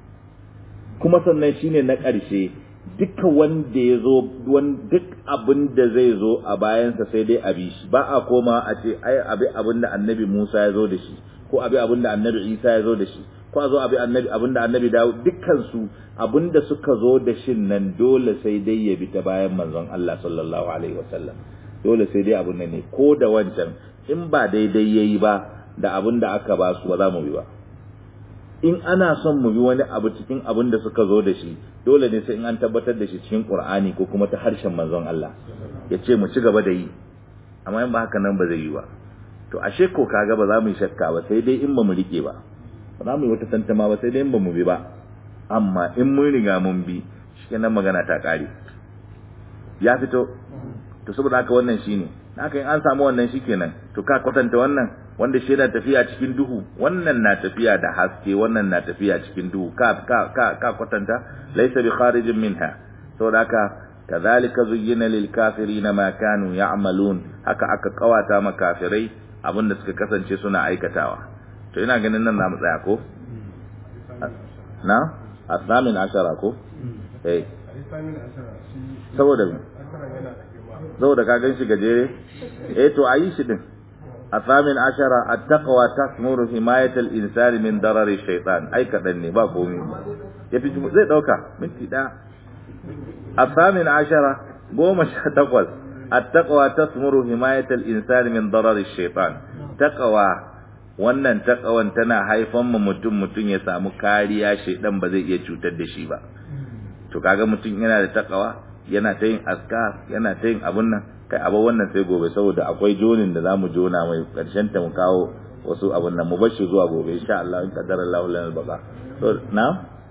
Speaker 1: kuma sannan shine na ƙarshe duka wanda ya zo duk abin da zai zo a bayansa sai dai abi shi ba a koma a ce ai abi abin da annabi Musa ya zo da shi ko abi abin da annabi Isa ya zo da shi ko a zo abi annabi abin da annabi Dawud dukkan su abin da suka zo da shin nan dole sai dai ya bi ta bayan manzon Allah sallallahu alaihi wasallam dole sai dai abin nan ne ko da wancan in ba daidai yayi ba da abin da aka ba su ba za mu bi ba in ana son mu bi wani abu cikin abin da suka zo da shi dole ne sai in an tabbatar da shi cikin Qur'ani ko kuma ta harshen manzon Allah ya ce mu ci gaba da yi amma in ba haka nan ba zai yi ba to ashe ko kaga ba za mu yi shakka ba sai dai in ba mu rike ba ba za mu yi wata tantama ba sai dai in ba mu bi ba amma in mun riga mun bi shikenan magana ta kare ya fito to saboda haka wannan shine haka in an samu wannan shikenan to ka kwatanta wannan wanda shi yana tafiya cikin duhu wannan na tafiya da haske wannan na tafiya cikin duhu ka ka ka, ka kwatanta laysa bi kharijin minha saboda haka kadhalika zuyyina lil kafirin ma kanu ya'malun haka aka kawata ma kafirai abinda suka kasance suna aikatawa to ina ganin nan namu tsaya ko na asamin ashara ko eh saboda saboda ka gan shi gajere eh to ayi shi din asamin ashara at-taqwa tasmuru himayatal insani min darari shaytan ai kadan ne ba komai yafi zai dauka minti da asamin ashara goma sha takwas at-taqwa tasmuru himayatal insani min darari shaytan taqwa wannan taqawan tana haifan mu mutum mutum ya samu kariya shaydan ba zai iya cutar da shi ba to kaga mutum yana da taqwa yana ta yin askar yana ta yin abun nan kai abu wannan sai gobe saboda akwai jonin da zamu jona mai karshen ta mu kawo wasu abun nan mu bar shi zuwa gobe insha Allah in qaddara Allah lana al-baqa to na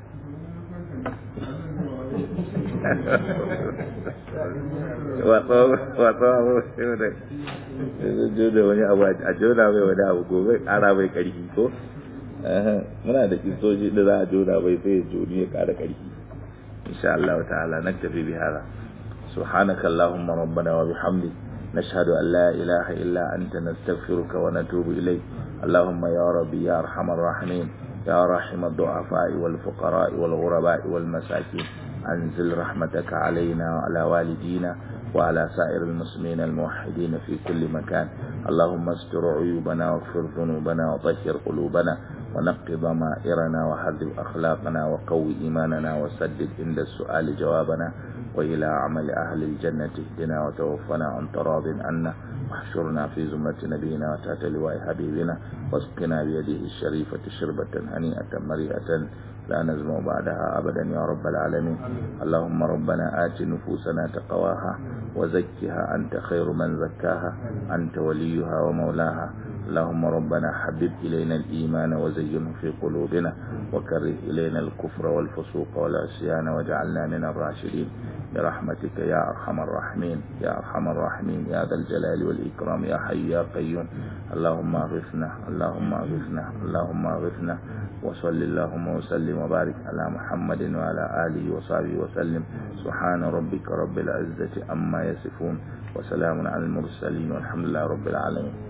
Speaker 1: wato wato abu sai da jona wani abu a jona mai wani abu gobe kara mai karfi ko muna da kisoji da za a jona mai sai ya joni ya kara karfi إن شاء الله تعالى نكتفي بهذا سبحانك اللهم ربنا وبحمدك نشهد أن لا إله إلا أنت نستغفرك ونتوب إليك اللهم يا ربي يا أرحم الراحمين يا رحم الضعفاء والفقراء والغرباء والمساكين أنزل رحمتك علينا وعلى والدينا وعلى سائر المسلمين الموحدين في كل مكان اللهم استر عيوبنا واغفر ذنوبنا وطهر قلوبنا ونق ضمائرنا وحذب أخلاقنا وقوي إيماننا وسدد عند السؤال جوابنا وإلى عمل أهل الجنة اهدنا وتوفنا عن تراض عنا واحشرنا في زمرة نبينا وتحت لواء حبيبنا واسقنا بيده الشريفة شربة هنيئة مريئة لا نزمع بعدها أبدا يا رب العالمين اللهم ربنا آت نفوسنا تقواها وزكها أنت خير من زكاها أنت وليها ومولاها اللهم ربنا حبب إلينا الإيمان وزينه في قلوبنا وكره إلينا الكفر والفسوق والعصيان واجعلنا من الراشدين برحمتك يا أرحم الراحمين يا أرحم الراحمين يا ذا الجلال والإكرام يا حي يا قيوم اللهم اغثنا اللهم اغثنا اللهم اغثنا وصل اللهم وسلم وبارك على محمد وعلى آله وصحبه وسلم سبحان ربك رب العزة أما يصفون وسلام على المرسلين والحمد لله رب العالمين